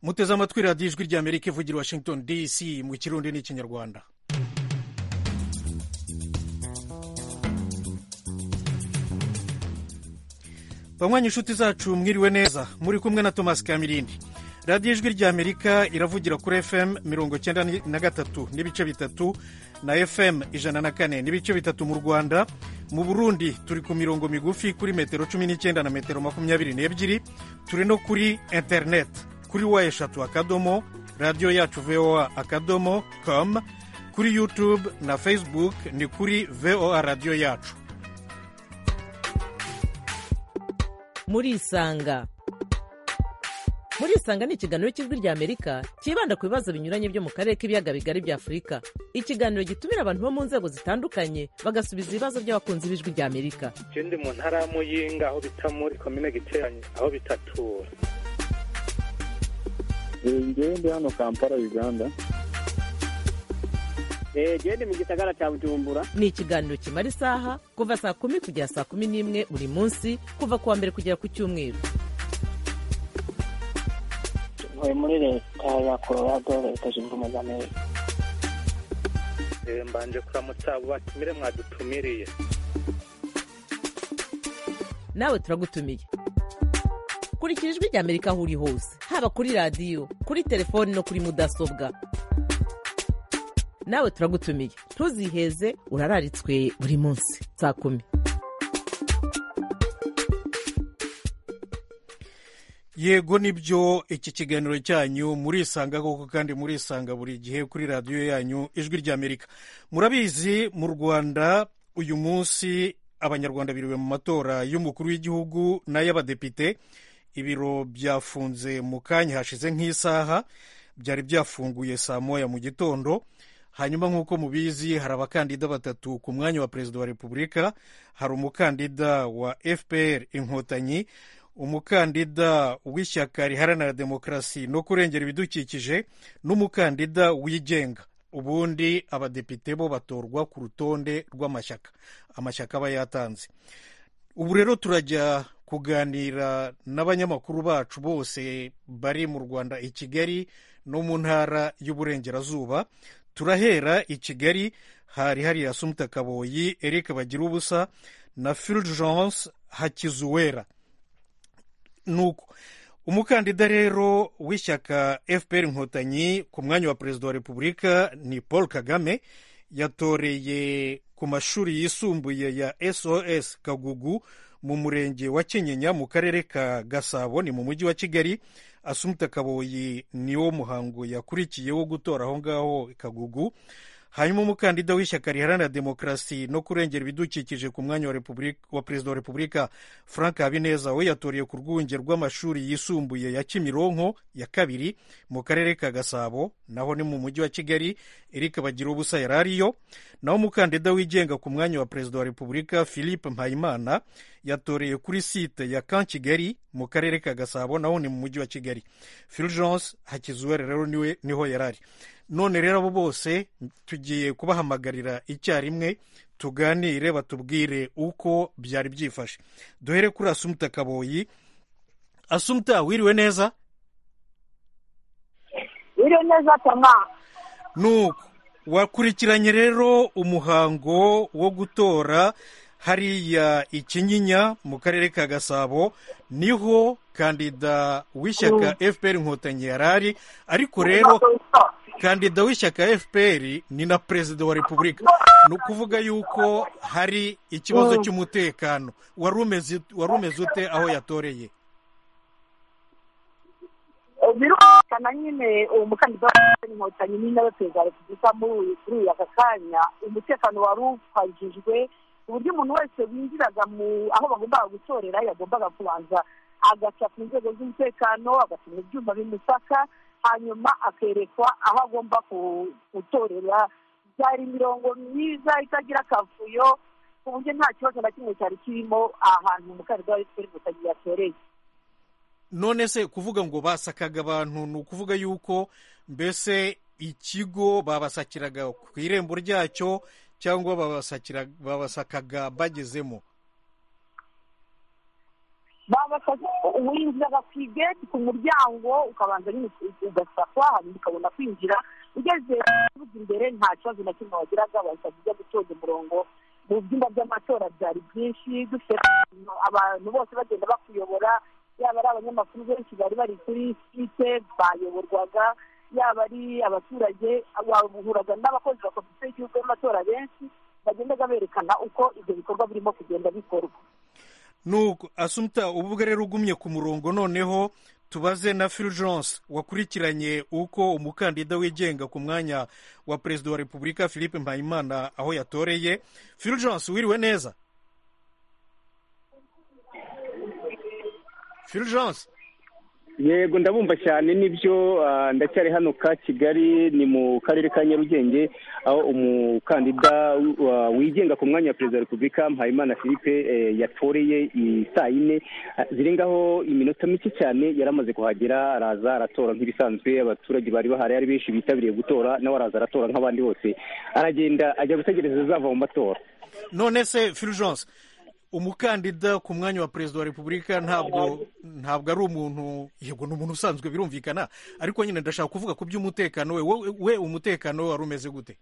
muteze amatwi radiyo ijwi rya amerika ivugira washington dc mu kirundi n'ikinyarwanda banywanyi inshuti zacu mwiriwe neza muri kumwe na tomasi kamirindi radiyo ijwi rya amerika iravugira kuri fm mirongo icyenda na gatatu n'ibice bitatu na fm ijana na kane n'ibice bitatu mu rwanda mu burundi turi ku mirongo migufi kuri metero cumi n'icyenda na metero makumyabiri n'ebyiri turi no kuri interineti kuri wa eshatu akadomo radiyo yacu voa akadomo com kuri yutube na facebook ni kuri voa radiyo yacu murisanga murisanga ni ikiganiro cy'ijwi rya amerika cyibanda ku bibazo binyuranye byo mu karere k'ibiyaga bigari bya afurika ikiganiro gitumira abantu bo mu nzego zitandukanye bagasubiza ibibazo by'abakunzi b'ijwi rya amerika ikindi mu ntara ya muyinga aho bita muri komine giteranye aho bitatura ngewe ndi hano kampala uganda genda mu gisagara cya bujumbura ni ikiganiro kimara isaha kuva saa kumi kugera saa kumi n'imwe buri munsi kuva ku wa mbere kugera ku cyumweru ntuye muri leta ya colorado leta zunze ubumwe za amerika mbanje kuramutsa abo batumire mwadutumiriye nawe turagutumiye kurikira ijwi rya amerika aho uri hose haba kuri radiyo kuri telefoni no kuri mudasobwa nawe turagutumiye ntuziheze urararitswe buri munsi saa kumi yego nibyo iki kiganiro cyanyu murisanga koko kandi murisanga buri gihe kuri radiyo yanyu ijwi rya amerika murabizi mu rwanda uyu munsi abanyarwanda biriwe mu matora y'umukuru w'igihugu n'ay'abadepite ibiro byafunze mu kanya hashize nk'isaha byari byafunguye saa moya mu gitondo hanyuma nk'uko mubizi hari abakandida batatu ku mwanya wa perezida wa repubulika hari umukandida wa fpr inkotanyi umukandida w'ishyaka riharanira demokarasi no kurengera ibidukikije n'umukandida wigenga ubundi abadepite bo batorwa ku rutonde rw'amashyaka amashyaka aba yatanze ubu rero turajya kuganira n'abanyamakuru bacu bose bari mu rwanda i kigali no mu ntara y'uburengerazuba turahera i kigali hari hari asumta kaboyi eric bagira ubusa na fulgence hakizuwera nuko umukandida rero w'ishyaka fpr inkotanyi ku mwanya wa perezida wa repubulika ni paul kagame yatoreye ku mashuri yisumbuye ya sos kagugu mu murenge wa kinyinya mu karere ka gasabo ni mu mujyi wa kigali asumta kaboyi niwo muhango yakurikiye wo gutora aho ngaho kagugu hanyuma umukandida w'ishyaka riharanira demokarasi no kurengera ibidukikije ku mwanya wa perezida wa repubulika frank habineza we yatoreye ku rwunge rw'amashuri yisumbuye ya kimironko ya kabiri mu karere ka gasabo naho ni mu mujyi wa kigali eric bagira ubusa yari ariyo naho umukandida wigenga ku mwanya wa perezida wa repubulika philippe mpayimana yatoreye kuri site ya kan kigali mu karere ka gasabo naho ni mu mujyi wa kigali fulgence hakizuwere rero niho yari ari none rero abo bose tugiye kubahamagarira icyarimwe tuganire batubwire uko byari byifashe duhere kuri asumta kaboyi asumta wiriwe neza wiriwe neza toma nuko wakurikiranye rero umuhango wo gutora hariya ikinyinya mu karere ka gasabo niho kandida w'ishyaka fpr inkotanyi yari ari ariko rero kandida w'ishyaka fpr ni na perezida wa repubulika ni ukuvuga yuko hari ikibazo cy'umutekano wari umeze ute aho yatoreye birumvikana nyine uwo mukandida wa inkotanyi ni nawe perezida wa repubulika muri uyu aka kanya umutekano wari ufashijwe ku buryo umuntu wese winjiraga mu aho bagombaga gutorera yagombaga kubanza agaca ku nzego z'umutekano agashyira ibyuma bimusaka hanyuma akerekwa aho agomba gutorera byari imirongo myiza itagira akavuyo ku buryo nta kibazo na kimwe cyari kirimo ahantu umukandida wa efuperi inkotanyi yatoreye none se kuvuga ngo basakaga abantu ni ukuvuga yuko mbese ikigo babasakiraga ku irembo ryacyo cyangwa babasakaga bagezemo babafashe uwinjiraga ku igeti ku muryango ukabanza nyine ugasakwa hanyuma ukabona kwinjira ugeze uvuga imbere nta kibazo na kimwe wagiraga bahita ujya gutonda umurongo mu byumba by'amatora byari byinshi dufite abantu bose bagenda bakuyobora yaba ari abanyamakuru benshi bari bari kuri site bayoborwaga yaba ari abaturage wahuraga n'abakozi ba komisiyo y'igihugu y'amatora benshi bagendaga berekana uko ibyo bikorwa birimo kugenda bikorwa nuko asumta ubwo rero ugumye ku murongo noneho tubaze na fulgence wakurikiranye uko umukandida wigenga ku mwanya wa perezida wa repubulika philippe mpayimana aho yatoreye fulgence wiriwe neza fulgence yego ndabumva cyane nibyo ah, ndacyari hano ka kigali ni mu karere ka nyarugenge aho umukandida wa- wigenga ku mwanya wa perezida wa repubulika mpayimana philippe eh, yatoreye i- saa yine Ah, zirengaho iminota mike cyane yari amaze kuhagera araza aratora nk'ibisanzwe abaturage bari bahari ari benshi bitabiriye gutora nawe araza aratora nk'abandi bose aragenda ajya gutegereza azava mu matora none se fulgence umukandida ku mwanya wa perezida wa repubulika ntabwo ntabwo ari umuntu yego ni umuntu usanzwe birumvikana ariko nyine ndashaka kuvuga ku by'umutekano we wowe- we umutekano we wari umeze gute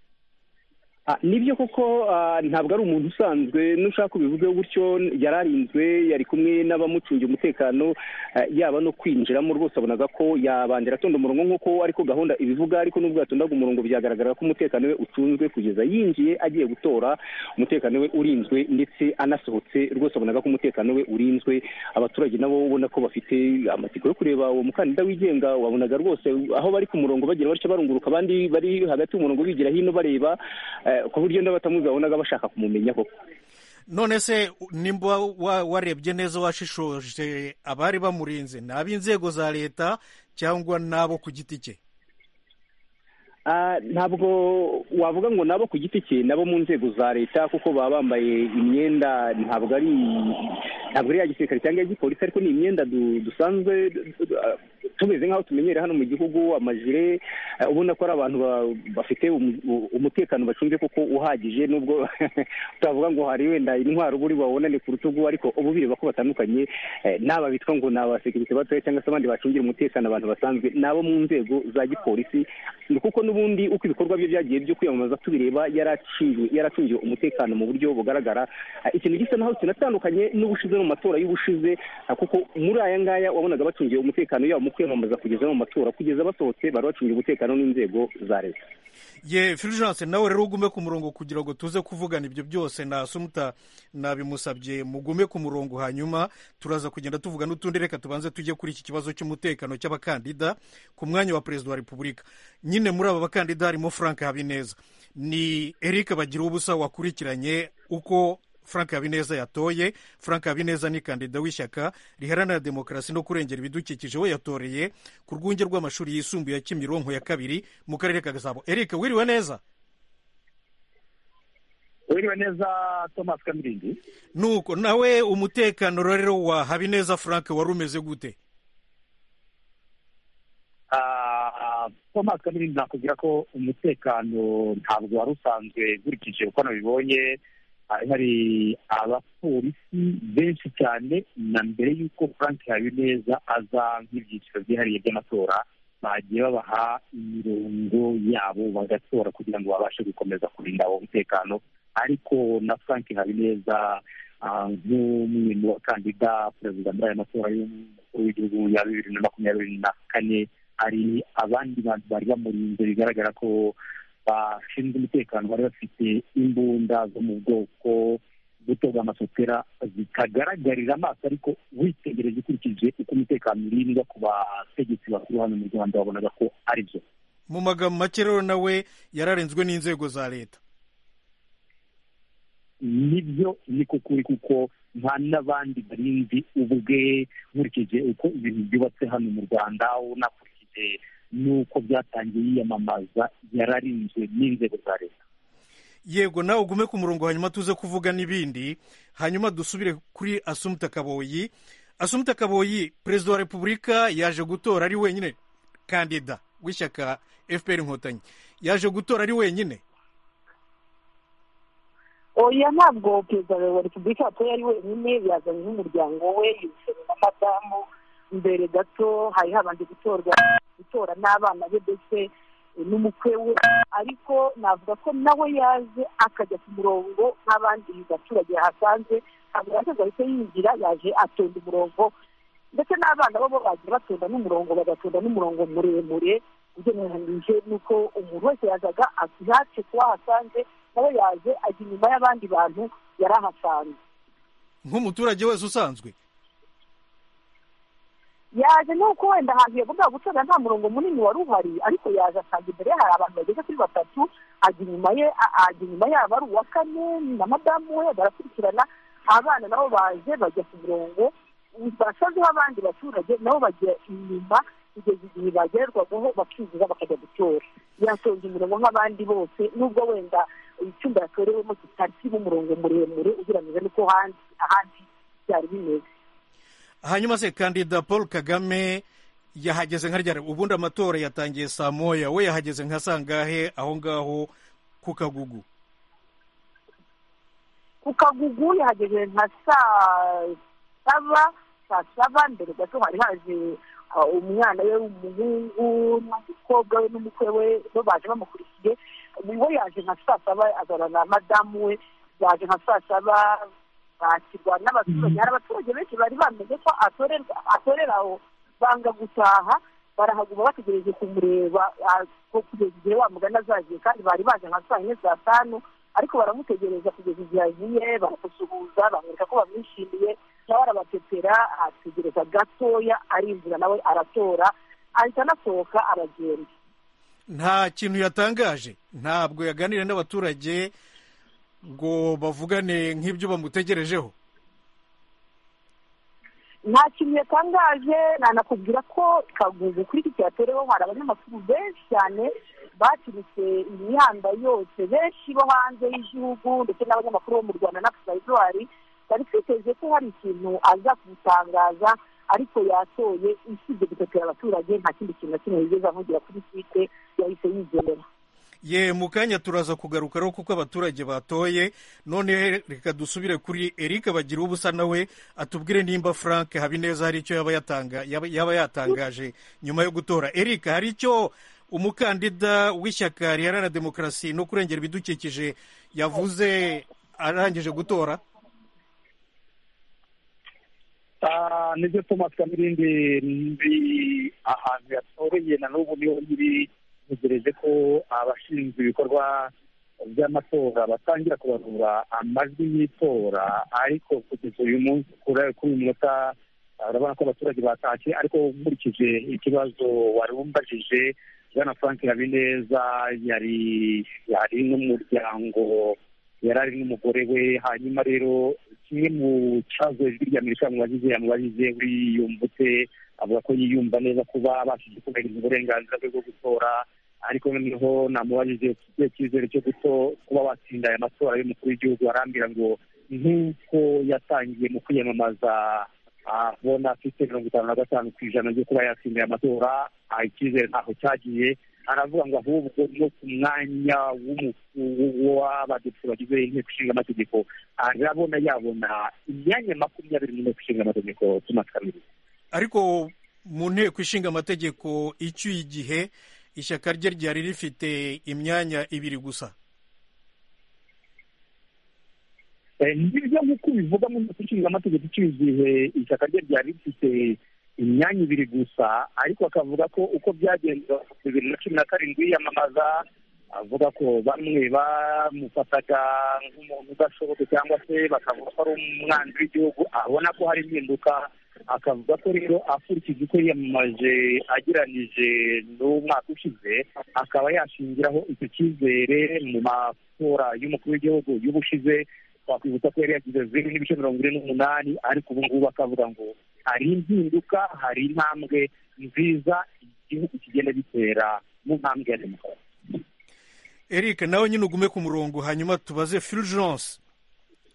Ah, nibyo koko ah, ntabwo ari umuntu usanzwe nushaka ubivugeho gutyo yari arinzwe yari kumwe n'abamucungiye umutekano ah, yaba no kwinjiramo rwose abonaga ko yabanje atonda umurongo nk'uko ariko gahunda ibivuga ariko n'ubwo yatondaga umurongo byagaragara ko umutekano we ucunzwe kugeza yinjiye agiye gutora umutekano we urinzwe ndetse anasohotse rwose abonaga ko umutekano we urinzwe abaturage nabo ubona ko bafite amatsiko yo kureba uwo mukandida wigenga wabonaga rwose aho bari ku murongo bagenda batya barunguruka abandi bari hagati y'umurongo bigira hino bareba eh, ku buryo n'abatamuzi babonaga bashaka kumumenya koko none se nimba wa- warebye neza washishoje abari bamurinze ni ab'inzego za leta cyangwa n'abo ku giti cye Ah, ntabwo wavuga ngo nabo ku giti cye nabo mu nzego za leta kuko baba bambaye imyenda ntabwo ari ntabwo ari iya gisirikare cyangwa iya gipolisi ariko ni imyenda du- dusanzwe du- du- ah, tumeze nk'aho tumenyereye hano mu gihugu amajire ah, ubona ko ari abantu ba- bafite umu- u- umutekano bacunze koko uhagije nubwo utavuga ngo hari wenda intwaro buri babonane ku rutugu ariko ubu bireba ko batandukanye eh, n'aba bitwa ngo ni abasekirite batoya cyangwa se abandi bacungira umutekano abantu basanzwe n'abo mu nzego za gipolisi ni kuko n'ubundi uko ibikorwa bye byagiye byo kwiyamamaza tubireba yaracungiwe yaracungiwe umutekano mu buryo bugaragara Ah, ikintu gisa naho kinatandukanye n'ubushize no mu matora y'ubushize ah, kuko muri aya ngaya wabonaga bacungiwe umutekano yabo mu kwiyamamaza kugeza no mu matora kugeza basohotse bari bacungiwe umutekano n'inzego za leta ye fulgence nawe rero ugume ku murongo kugira ngo tuze kuvugana ibyo byose na sumuta nabimusabye mugume ku murongo hanyuma turaza kugenda tuvuga n'utundi reka tubanze tujye kuri iki kibazo cy'umutekano cy'abakandida ku mwanya wa perezida wa repubulika nyine muri aba bakandida harimo frank habineza ni eric bagira ubusa wakurikiranye uko frank habineza yatoye frank habineza ni kandida w'ishyaka riharanira demokarasi no kurengera ibidukikije we yatoreye ku rwunge rw'amashuri yisumbuye ya kimironko ya kabiri mu karere ka gasabo eric wiriwe neza wiriwe neza thomas kamirindi nuko nawe umutekano rero wa habineza frank wari umeze gute Ah, thomas kamirindi nakubwira ko umutekano ntabwo wari usanzwe nkurikije uko nabibonye hari hari abapolisi benshi cyane na mbere y'uko frank habineza aza nk'ibyiciro byihariye by'amatora bagiye babaha imirongo yabo bagatora kugira ngo babashe gukomeza kurinda uwo mutekano ariko na frank habineza ah, nk'umwe mu bakandida perezida muri aya matora y'umukuru w'igihugu ya bibiri na makumyabiri na kane hari abandi bantu bari bamurinze bigaragara ko bashinzwe umutekano bari bafite imbunda zo mu bwoko buto bw'amasopera zitagaragarira amaso ariko witegereje ukurikije uko umutekano urindwa ku bategetsi bakuru hano mu rwanda wabonaga ko ari byo mu magambo make rero nawe yararenzwe n'inzego za leta nibyo ni ko kuri kuko nta n'abandi barinzi ubwe nkurikije uko ibintu byubatse hano mu rwanda unakurikije n'uko byatangiye yiyamamaza yararinzwe n'inzego za leta yego nawe ugume ku murongo hanyuma tuze kuvuga n'ibindi hanyuma dusubire kuri asumuta kaboyi asumuta kaboyi perezida wa repubulika yaje gutora ari wenyine kandida w'ishyaka fpr inkotanyi yaje gutora ari wenyine oya ntabwo perezida wa repubulika yatoye ari wenyine yazanye n'umuryango we yicaye na madamu mbere gato hari habanje gutorwa gutora n'abana be ndetse n'umukwe we ariko navuga ko nawe yaje akajya ku murongo nk'abandi baturage yahasanze ntabwo yaje ahita yinjira yaje atonda umurongo ndetse n'abana bo bo bagiye batonda n'umurongo bagatonda n'umurongo muremure ugereranyije n'uko umuntu wese yazaga yacu kuba ahasanze nawe yaje ajya inyuma y'abandi bantu yari ahasanze nk'umuturage wese usanzwe yaje nuko wenda ahantu yagombaga gucana nta murongo munini wari uhari ariko yaje asanga imbere ye hari abantu bageze kuri batatu ajya inyuma ye a- ajya inyuma yabo ari uwa kane na madamu we barakurikirana abana nabo baje bajya ku murongo basazeho abandi baturage nabo bajya inyuma kugeza igihe bagererwagaho bakinjira bakajya gutora yatonze umurongo nk'abandi bose nubwo wenda icyumba yatorewemo kitari kirimo umurongo muremure ugereranyije n'uko ahandi ahandi byari bimeze hanyuma se kandida paul kagame yahageze nka ryari ubundi amatora yatangiye saa moya we yahageze nka sangahe aho ngaho ku kagugu ku kagugu yahageze nka saa saba saa saba mbere gato hari haje ah, umwana we w'umuhungu n'umukobwa we n'umukwe we bo baje bamukurikiye we yaje nka saa saba azana na madamu we baje nka saa saba bakirwa n'abaturage hari abaturage benshi bari bamenye ko atorerwa- atorera aho banga gutaha barahaguma bategereje kumureba ah, ko kugeza igihe wa mugani azagiye kandi bari baje nka saa yine saa tanu ariko baramutegereza kugeza igihe agiye baramusuhuza bamwereka ko bamwishimiye nawe arabapepera ategereza gatoya arinjira nawe aratora ahita anasohoka aragenda nta kintu yatangaje ntabwo yaganiriye n'abaturage ngo bavugane nk'ibyo bamutegerejeho nta kintu yatangaje nanakubwira ko kagugu kuri iki cyatoreho hari abanyamakuru benshi cyane baturutse imihanda yose benshi bo hanze y'igihugu ndetse n'abanyamakuru bo mu rwanda na pusayizuwari bari twiteze ko hari ikintu aza kutangaza ariko yatoye isibye gupepera abaturage nta kindi kintu na kimwe yigeze avugira kuri twite yahise yigendera ye mu kanya turaza kugarukaho kuko abaturage batoye none reka dusubire kuri eric bagira ubusa nawe atubwire nimba frank habineza hari icyo yaba yatanga yaba yaba yatangaje nyuma yo gutora eric hari icyo umukandida w'ishyaka riharanira demokarasi no kurengera ibidukikije yavuze arangije gutora Ah, nibyo thomas kamirindi ndi ahantu yatoreye na n'ubu niho nkiri ntegereje ko abashinzwe ibikorwa by'amatora batangira kubarura amajwi y'itora ariko kugeza uyu munsi kuri kuri uyu munota ah, urabona ko abaturage batashye ariko nkurikije ikibazo wari umbajije bwana frank habineza yari yari n'umuryango yari ari n'umugore we hanyuma rero kimwe mu kibazo ijwi rya amerika mubagize yamubagize uriyumbutse avuga ko yiyumva neza kuba abashije kubahiriza uburenganzira bwe bwo gutora ariko noneho namubajije ufite icyizere cyo guto kuba watsinda aya matora y'umukuru w'igihugu arambwira ngo nk'uko yatangiye mu kwiyamamaza abona afite mirongo itanu na gatanu ku ijana ryo kuba yatsinda aya matora ah, icyizere ntaho cyagiye aravuga ngo ahubwo no ku mwanya w'umu- w'abadepite bagize inteko ishinga amategeko arabona yabona imyanya makumyabiri n'inteko ishinga amategeko thomas kamirindi ariko mu nteko ishinga amategeko icyuye igihe ishyaka rye ryari rifite imyanya ibiri gusa Eh, nibyo nk'uko bivuga mu nteko ishinga amategeko icyuzuye ishyaka rye ryari rifite imyanya ibiri gusa ariko akavuga ko uko byagenze bibiri na cumi na karindwi yiyamamaza avuga ko bamwe bamufataga nk'umuntu udashobotse cyangwa se bakavuga ko ari umwanzi w'igihugu abona ko hari impinduka akavuga ko rero akurikije uko yiyamamaje ageranije n'umwaka ushize akaba yashingiraho icyo cyizere mu matora y'umukuru w'igihugu y'ubushize twakwibutsa ko yari yagize zeru n'ibice mirongo ine n'umunani ariko ubu ngubu akavuga ngo hari impinduka hari intambwe nziza igihugu kigenda gitera mu ntambwe ya demokarasi eric nawe nyine ugume ku murongo hanyuma tubaze fulgence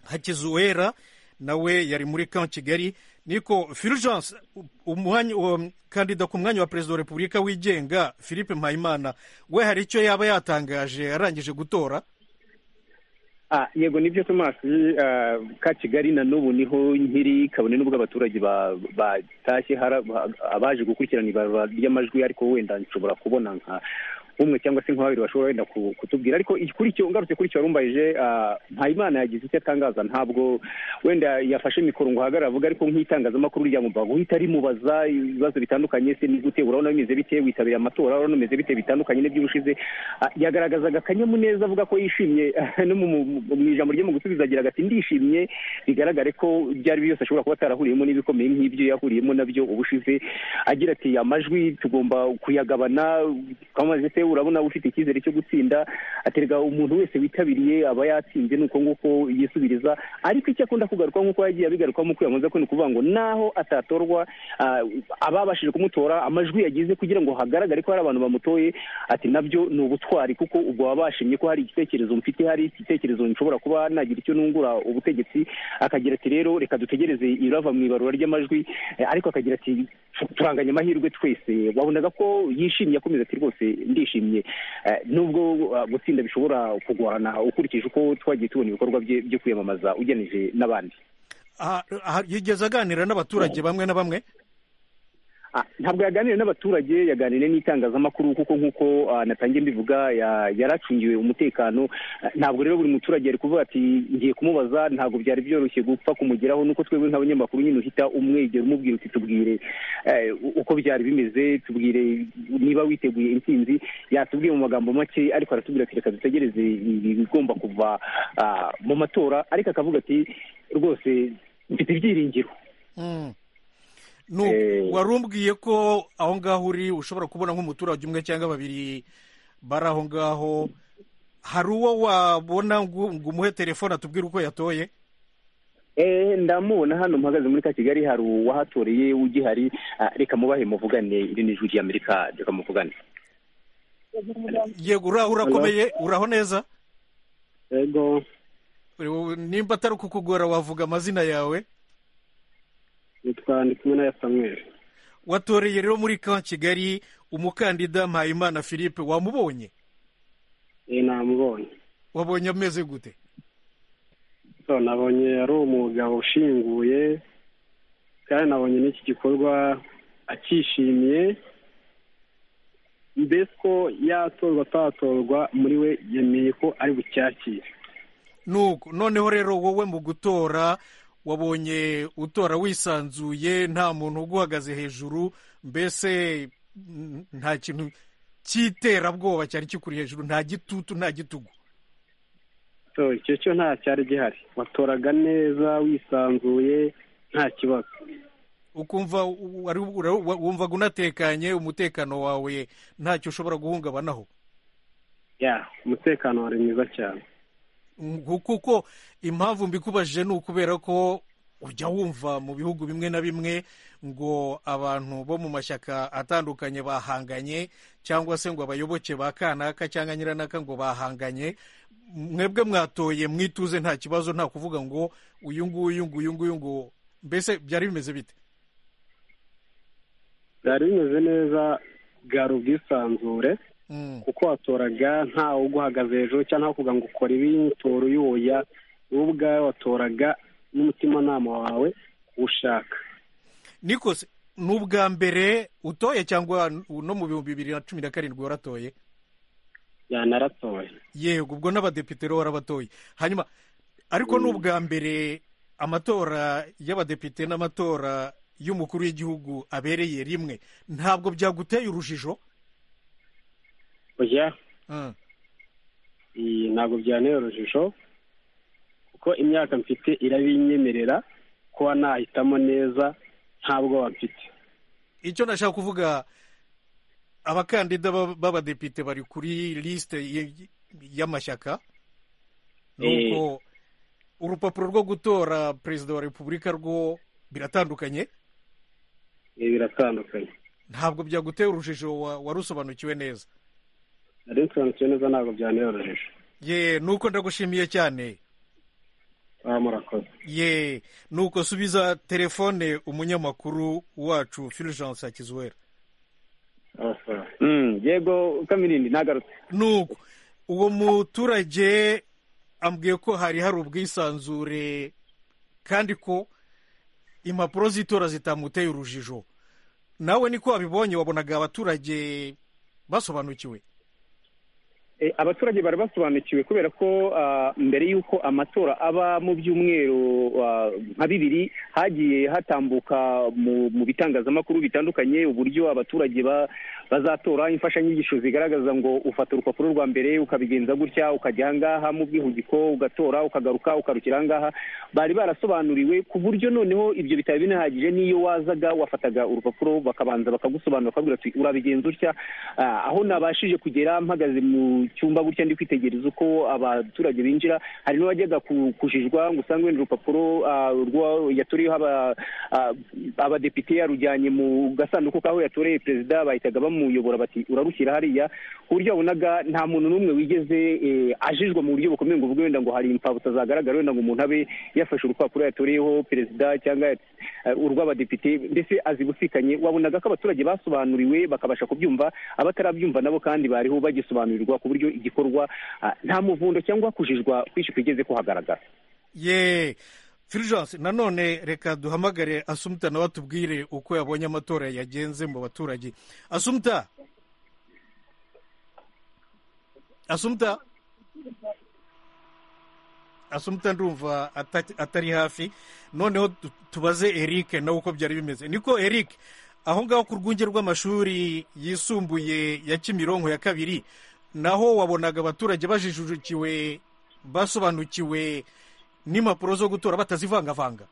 hakizuwera nawe yari muri kan kigali niko fulgence umwanya uwo kandida ku mwanya wa perezida wa repubulika wigenga philippe mpayimana we hari icyo yaba yatangaje arangije gutora Ah, yego nibyo Thomas ah, ka Kigali na n'ubu niho nkiri kabone n'ubwo abaturage ba- batashye hari aba- abaje gukurikirana ibarura ry'amajwi ariko wenda nshobora kubona nka umwe cyangwa se nka babiri bashobora wenda ku- kutubwira ariko iki- kuri icyo ngarutse kuri icyo warumbayije ah, Mpayimana yagize icyo atangaza ntabwo wenda yafashe mikoro ngo ahagarare avuga ariko nk'itangazamakuru ryamubagwa uhita rimubaza ibibazo bitandukanye se ni gute urabona bimeze bite witabiriye amatora urabona bimeze bite bitandukanye n'iby'ubushize Ah, yagaragazaga akanyamuneza avuga ko yishimye no mu mu- mu ijambo rye mu gusubiza agira ati ndishimye bigaragare ko byari byose ashobora kuba atarahuriyemo n'ibikomeye nk'ibyo yahuriyemo nabyo ubushize agira ati amajwi tugomba kuyagabana twamaze se urabona ufite icyizere cyo gutsinda aterega umuntu wese witabiriye aba yatsinze ni uko nguko yisubiriza ariko icyo akunda kugaruka nk'uko yagiye abigaruka mu kwiyamamaza ko ni ukuvuga ngo naho atatorwa ah, ababashije kumutora amajwi yagize kugira ngo hagaragare ko hari abantu bamutoye ati nabyo ni ubutwari kuko ubwo waba washimye ko hari igitekerezo mfite hari igitekerezo nshobora kuba nagira icyo nungura ubutegetsi akagira ati rero reka dutegereze irava mu ibarura ry'amajwi eh, ariko akagira ati turanganya amahirwe twese wabonaga ko yishimye akomeza ati rwose ndishimye Eh, nubwo ah, gutsinda bishobora kugorana ukurikije uko twagiye tubona ibikorwa bye byo kwiyamamaza ugeneje n'abandi Ah, ah, yigeze aganira n'abaturage bamwe na bamwe Ah, ntabwo yaganiriye n'abaturage yaganiriye n'itangazamakuru kuko nk'uko ah, natangiye mbivuga ya- yaracungiwe umutekano Ah, ntabwo rero buri muturage ari kuvuga ati ngiye kumubaza ntabwo byari byoroshye gupfa kumugeraho nuko twebwe nk'abanyamakuru nyine uhita umwegera umubwira uti tubwire eh, uko byari bimeze tubwire niba witeguye intsinzi yatubwiye mu magambo make ariko aratubwira ati reka dutegereze ibi bigomba kuva ah, mu matora ariko akavuga ati rwose mfite ibyiringiro Mm. Nu- Eh. wari umbwiye ko aho ngaho uri ushobora kubona nk'umuturage umwe cyangwa babiri bari aho ngaho hari uwo wabona ngo ngo umuhe telefone atubwire uko yatoye Eh, ndamubona hano mpagaze muri ka kigali hari uwahatoreye ugihari Ah, reka mubahe muvugane iri ni ijwi ry'amerika reka muvugane yego uraho urakomeye uraho neza Ego, Ubu nimba atari ukukugora wavuga amazina yawe nitwa Ndikumena Samuel. watoreye rero muri ka kigali umukandida mpayimana philippe wamubonye Eh, namubonye. wabonye ameze gute So, nabonye ari umugabo ushinguye, kandi nabonye n'iki gikorwa akishimiye. Mbese ko yatorwa atatorwa muri we yemeye ko ari bucyakire. nuko noneho rero wowe mu gutora wabonye utora wisanzuye nta muntu uguhagaze hejuru mbese mm, nta kintu cy'iterabwoba cyari kikuri hejuru nta gitutu nta gitugu So, icyo cyo nta cyari gihari watoraga neza wisanzuye nta kibazo ukumva u- wari- ura- wa- wumvaga unatekanye umutekano wawe ntacyo ushobora guhungabanaho ya umutekano wari mwiza cyane Ngo kuko impamvu mbikubajije ni ukubera ko ujya wumva mu bihugu bimwe na bimwe ngo abantu bo mu mashyaka atandukanye bahanganye cyangwa se ngo abayoboke ba kanaka cyangwa nyiranaka ngo bahanganye mwebwe mwatoye mwituze nta kibazo nta kuvuga ngo uyu nguyu ngo uyu nguyu ngo mbese byari bimeze bite byari bimeze neza bwari ubwisanzure Mm, kuko watoraga ntawe uguhagaze hejuru cyangwa ntawe kuvuga ngo ukora ibi tora uyoya wowe ubwawe watoraga n'umutimanama wawe ushaka niko se ni ubwa mbere utoye cyangwa no mu bihumbi bibiri na cumi na karindwi waratoye yanaratoye yego ubwo n'abadepite rero warabatoye hanyuma ariko ni ubwa mbere amatora y'abadepite n'amatora y'umukuru w'igihugu abereye rimwe ntabwo byaguteye urujijo oya Mm. iyi ntabwo byanteye urujijo kuko imyaka mfite irabinyemerera kuba nahitamo neza nta bwoba mfite icyo nashaka kuvuga abakandida b'ab- b'abadepite bari kuri lisite y- y'amashyaka nuko urupapuro rwo gutora perezida wa repubulika rwo biratandukanye ibi biratandukanye ntabwo byaguteye urujijo wa- warusobanukiwe neza nari nsobanukiwe neza ntabwo byanteye urujijo ye nuko ndagushimiye cyane baba murakoze ye nuko subiza telefone umunyamakuru wacu fulgence hakizwera abasaba Mm, yego kamirindi nagarutse nuko uwo muturage ambwiye ko hari hari ubwisanzure kandi ko impapuro z'itora zitamuteye urujijo nawe niko wabibonye wabonaga abaturage basobanukiwe abaturage bari basobanukiwe kubera ko mbere y'uko amatora aba mu byumweru nka bibiri hagiye hatambuka mu bitangazamakuru bitandukanye uburyo abaturage bazatora imfashanyigisho zigaragaza ngo ufata urupapuro rwa mbere ukabigenza gutya ukajya ahangaha mu bwihugiko ugatora ukagaruka ukarukira ahangaha bari barasobanuriwe ku buryo noneho ibyo bitari binahagije n'iyo wazaga wafataga urupapuro bakabanza bakagusobanura bakabwira ati urabigenza utya aho nabashije kugera mpagaze mu cyumba gutya ndi kwitegereza uko abaturage binjira hari n'uwajyaga kujijwa ngo usange wenda urupapuro yatoriyeho abadepite yarujyanye mu gasanduku k'aho yatoreye perezida bahitaga bamuyobora bati urarushyira hariya ku buryo wabonaga nta muntu n'umwe wigeze ajijwa mu buryo bukomeye ngo uvuge wenda ngo hari impfabusa zagaragara wenda ngo umuntu abe yafashe urupapuro yatoreyeho perezida cyangwa urw'abadepite mbese azibusikanye wabonaga ko abaturage basobanuriwe bakabasha kubyumva abatarabyumva nabo kandi bariho bagisobanurirwa ku buryo igikorwa nta muvundo cyangwa kujijwa kwinshi kwigeze kuhagaragara ye firijanse nanone reka duhamagare asumuta nawe atubwire uko yabonye amatora yagenze mu baturage asumuta asumuta asumuta ndumva atari hafi noneho tubaze eric nawe uko byari bimeze niko eric aho ngaho ku rwunge rw'amashuri yisumbuye ya kimironko ya kabiri naho wabonaga abaturage bajijukiwe basobanukiwe n'impapuro zo gutora batazivangavanga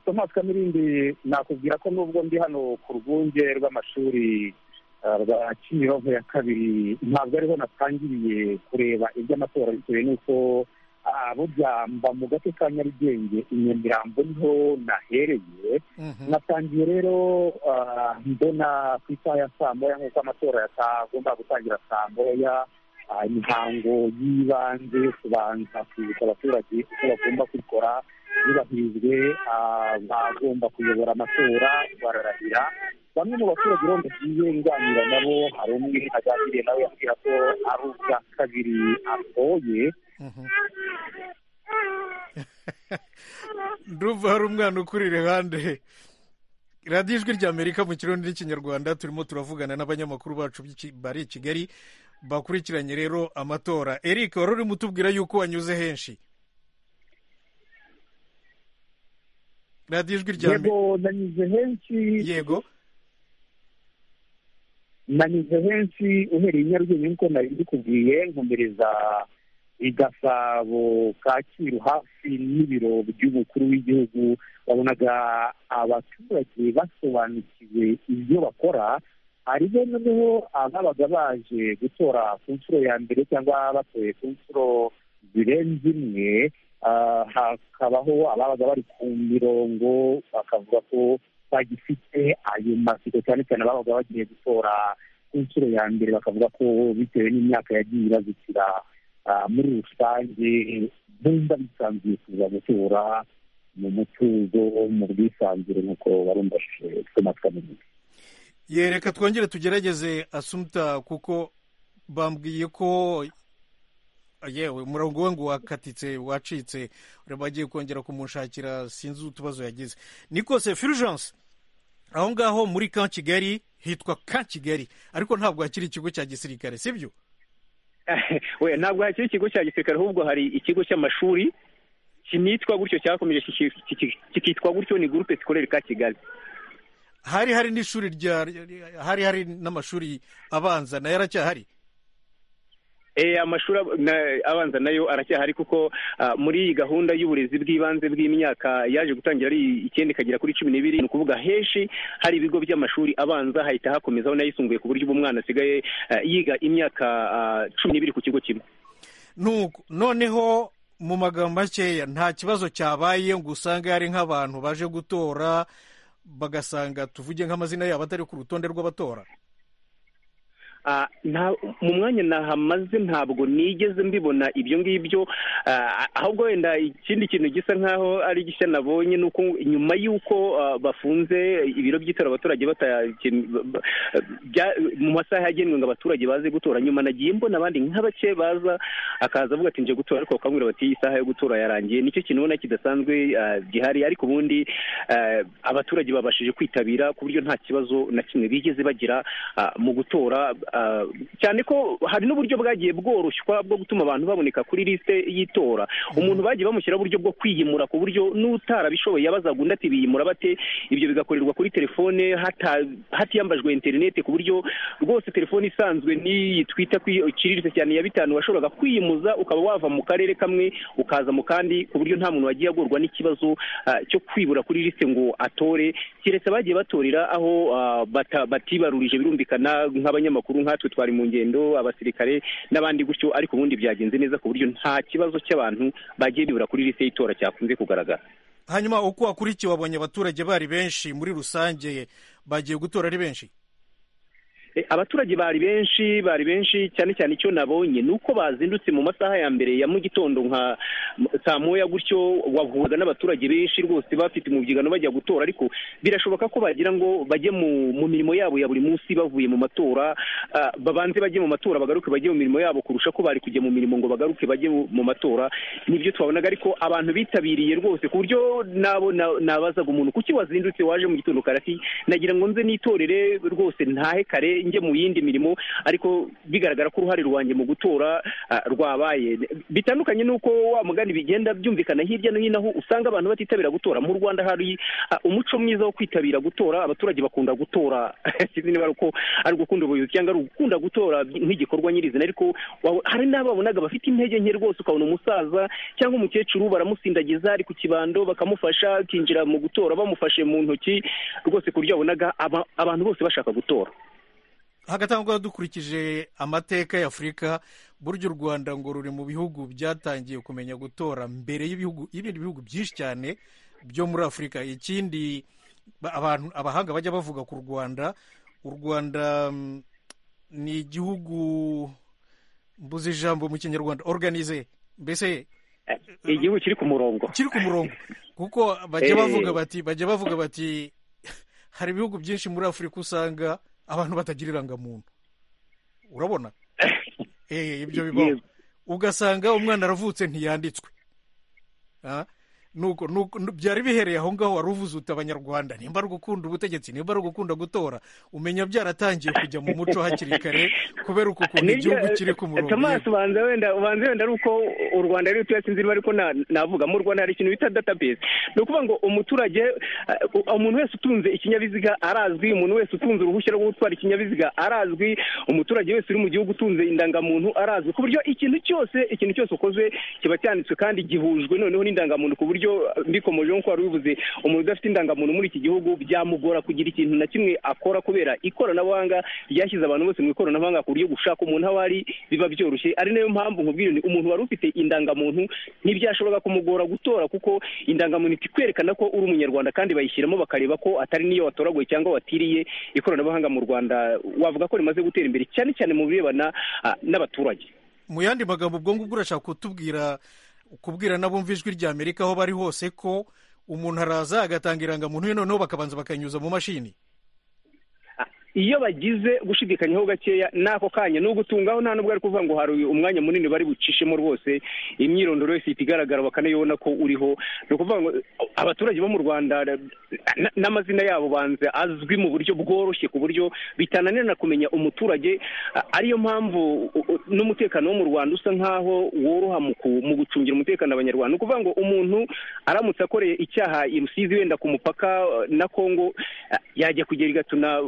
tomasi kamirindi nakubwira ko nubwo ndi hano ku rwunge rw'amashuri rwa kimironko ya kabiri ntabwo ariho natangiriye kureba iby'amatora bitewe n'uko abubyamba mu gace ka nyarugenge inyamirambo niho nahereye natangiye rero mbona ku isaha ya saa moya nk'uko amatora yatagomba gutangira saa moya imihango y'ibanze kubanza kwibutsa abaturage uko bagomba kubikora yubahirijwe bagomba kuyobora amatora bararahira bamwe mu baturage rero bagiye nganira nabo hari umwe aganiriye nawe yambwira ko ari ubwa kabiri atoye ndumva hari umwana ukuri iruhande radiyo ijwi ry'amerika mu kirundi n'ikinyarwanda turimo turavugana n'abanyamakuru bacu bari i kigali bakurikiranye rero amatora eric wari urimo utubwira yuko wanyuze henshi radiyo ijwi ry'amerika yego nanyuze henshi yego nanyuze henshi uhereye i nyarugenge nk'uko nari mbikubwiye nkomereza igasabo kacyiru hafi n'ibiro by'umukuru w'igihugu babonaga abaturage basobanukiwe ibyo bakora hariho noneho ababaga baje gutora ku nshuro ya mbere cyangwa batoye ku nshuro zirenze imwe hakabaho ababaga bari ku mirongo bakavuga ko bagifite ayo masibo cyane cyane ababaga bagiye gutora ku nshuro ya mbere bakavuga ko bitewe n'imyaka yagiye ibazukira muri rusange bumva bisanzuye kuza gutura mu mutuzo mu bwisanzure nk'uko barumvashije tumatwa n'ibindi yereka twongere tugerageze asumuta kuko bambwiye ko yewe umurongo we ngo wakatitse wacitse bagiye kongera kumushakira sinzi utubazo yagize nikose firijanse aho ngaho muri ka kigali hitwa ka kigali ariko ntabwo hakiri ikigo cya gisirikare sibyo we ntabwo hakiri ikigo cya gisirikare ahubwo hari ikigo cy'amashuri kinitwa gutyo cyakomeje kikitwa gutyo ni gurupe sikorere ka kigali hari hari n'ishuri rya hari hari n'amashuri abanza nayo aracyahari amashuri abanza nayo aracyahari kuko muri gahunda y'uburezi bw'ibanze bw'imyaka yaje gutangira ari icyenda ikagera kuri cumi n'ibiri ni ukuvuga henshi hari ibigo by'amashuri abanza hahita hakomezaho n'ayisumbuye ku buryo ubu umwana asigaye yiga imyaka cumi n'ibiri ku kigo kimwe noneho mu magambo makeya nta kibazo cyabaye ngo usange hari nk'abantu baje gutora bagasanga tuvuge nk'amazina yabo atari ku rutonde rw'abatora Ah, nta- mu mwanya nahamaze ntabwo nigeze mbibona ibyo ngibyo ah, ahubwo wenda ikindi kintu gisa nk'aho ari gishya nabonye ni uko nyuma y'uko ah, bafunze ibiro by'itora abaturage batakin- ba- bya- mu masaha yagenwe ngo abaturage baze gutora nyuma nagiye mbona abandi nka bake baza akaza avuga ati nje gutora ariko bakambwira bati isaha yo gutora yarangiye nicyo kintu ubona kidasanzwe ah, gihari ariko ubundi ah, abaturage babashije kwitabira ku buryo nta kibazo na kimwe bigeze bagira ah, mu gutora ah, cyane ko hari n'uburyo bwagiye bworoshywa bwo gutuma abantu baboneka kuri lisite y'itora umuntu bagiye bamushyiraho uburyo bwo kwiyimura ku buryo n'utarabishoboye yabazaga undi ati biyimura bate ibyo bigakorerwa kuri telefone hata- hatiyambajwe interinete ku buryo rwose telefone isanzwe n'iyi twita kwi- iciriritse cyane ya bitanu washoboraga kwiyimuza ukaba wava mu karere kamwe ukaza mu kandi ku buryo nta muntu wagiye agorwa n'ikibazo ah, cyo kwibura kuri lisite ngo atore keretse abagiye batorera aho ah, bata- batibarurije birumvikana nk'abanyamakuru nkatwe twari mu ngendo abasirikare n'abandi gutyo ariko ubundi byagenze neza ku buryo nta kibazo cy'abantu bagiye bibura kuri lisite y'itora cyakunze kugaragara hanyuma uko wakurikiye wabonye abaturage bari benshi muri rusange bagiye gutora ari benshi E, abaturage bari benshi bari benshi cyane cyane icyo nabonye ni uko bazindutse mu masaha ya mbere ya mu gitondo nka m- saa moya gutyo wahuraga n'abaturage benshi rwose bafite umubyigano bajya gutora ariko birashoboka ko bagira ngo bajye mu, mu mirimo yabo ya buri munsi bavuye mu matora ah, babanze bajye mu matora bagaruke bajye mu mirimo yabo kurusha ko bari kujya mu mirimo ngo bagaruke bajye mu mu matora nibyo twabonaga ariko abantu bitabiriye rwose ku buryo nabo na- nabazaga umuntu kuki wazindutse waje mu gitondo kare ati nagira ngo nze nitorere rwose ntahe kare njye mu yindi mirimo ariko bigaragara ko uruhare rwanjye mu gutora ah, rwabaye bitandukanye n'uko wa mugani bigenda byumvikana hirya no hino aho usanga abantu batitabira gutora mu rwanda hari ah, umuco mwiza wo kwitabira gutora abaturage bakunda gutora sinzi niba ari uko ari ugukunda ubuyobozi cyangwa ari ugukunda gutora nk'igikorwa nyirizina ariko wa- hari n'ababonaga bafite intege nke rwose ukabona umusaza cyangwa umukecuru baramusindagiza ari ku kibando bakamufasha akinjira mu gutora bamufashe mu ntoki rwose ku buryo wabonaga aba- abantu bose bashaka gutora hagatangwa dukurikije amateka ya afurika burya u rwanda ngo ruri mu bihugu byatangiye kumenya gutora mbere y'ibihugu y'ibindi bihugu byinshi cyane byo muri afurika ikindi ba- abantu abahanga bajya bavuga ku rwanda u rwanda mm, ni igihugu mbuze ijambo mu kinyarwanda organize mbese igihugu kiri ku murongo kiri ku murongo kuko bajya bavuga Eh. bati bajya bavuga bati hari ibihugu byinshi muri afurika usanga abantu batagira irangamuntu urabona Eh, ibyo bibaho Yego. ugasanga umwana aravutse ntiyanditswe Ah, nuko nuko nu- byari bihereye aho ngaho wari uvuze uti abanyarwanda nimba ari ugukunda ubutegetsi nimba ari ugukunda gutora umenya byaratangiye kujya mu muco hakiri kare kubera uku kuntu Nibyo, igihugu kiri ku murongo Thomas ubanza wenda ubanza wenda ari uko u Rwanda rero tuyasinzira iba ariko na- navuga mu Rwanda hari ikintu bita database ni ukuvuga ngo umuturage eh, u- umuntu wese utunze ikinyabiziga arazwi umuntu wese utunze uruhushya rwo gutwara ikinyabiziga arazwi umuturage wese uri mu gihugu utunze indangamuntu arazwi ku buryo ikintu cyose ikintu cyose ukoze kiba cyanditswe kandi gihujwe noneho n'indangamuntu ku buryo eh, mbikomojeho nk'uko wari ubivuze umuntu udafite indangamuntu muri iki gihugu byamugora kugira ikintu na kimwe akora kubera ikoranabuhanga ryashyize abantu bose mu ikoranabuhanga ku buryo gushaka umuntu aho ari biba byoroshye ari nayo mpamvu nkubwira nti umuntu wari ufite indangamuntu ntibyashoboraga kumugora gutora kuko indangamuntu ikwerekana ko uri umunyarwanda kandi bayishyiramo bakareba ko atari niyo watoraguye cyangwa watiriye ikoranabuhanga mu rwanda wavuga ko rimaze gutera imbere cyane cyane mu birebana ah, n'abaturage mu yandi magambo ubwo ngubwo urashaka kutubwira kubwira n'abumva ijwi rya amerika aho bari hose ko umuntu araza agatanga irangamuntu ye noneho bakabanza bakanyuza mu mashini iyo bagize gushidikanyaho gakeya n'ako kanya ni ugutungaho nta nubwo ari kuvuga ngo hari uyu umwanya munini bari bucishemo rwose imyirondoro yose ihita igaragara bakanayibona ko uriho ni ukuvuga ngo abaturage bo mu rwanda na- n'amazina yabo banze azwi mu buryo bworoshye ku buryo bitananirana kumenya umuturage a- ariyo mpamvu u- u- n'umutekano wo mu rwanda usa nkaho woroha mu ku- mu gucungira umutekano abanyarwanda ni ukuvuga ngo umuntu aramutse akoreye icyaha i rusizi wenda ku mupaka eh, na kongo eh, yajya kugera i gatuna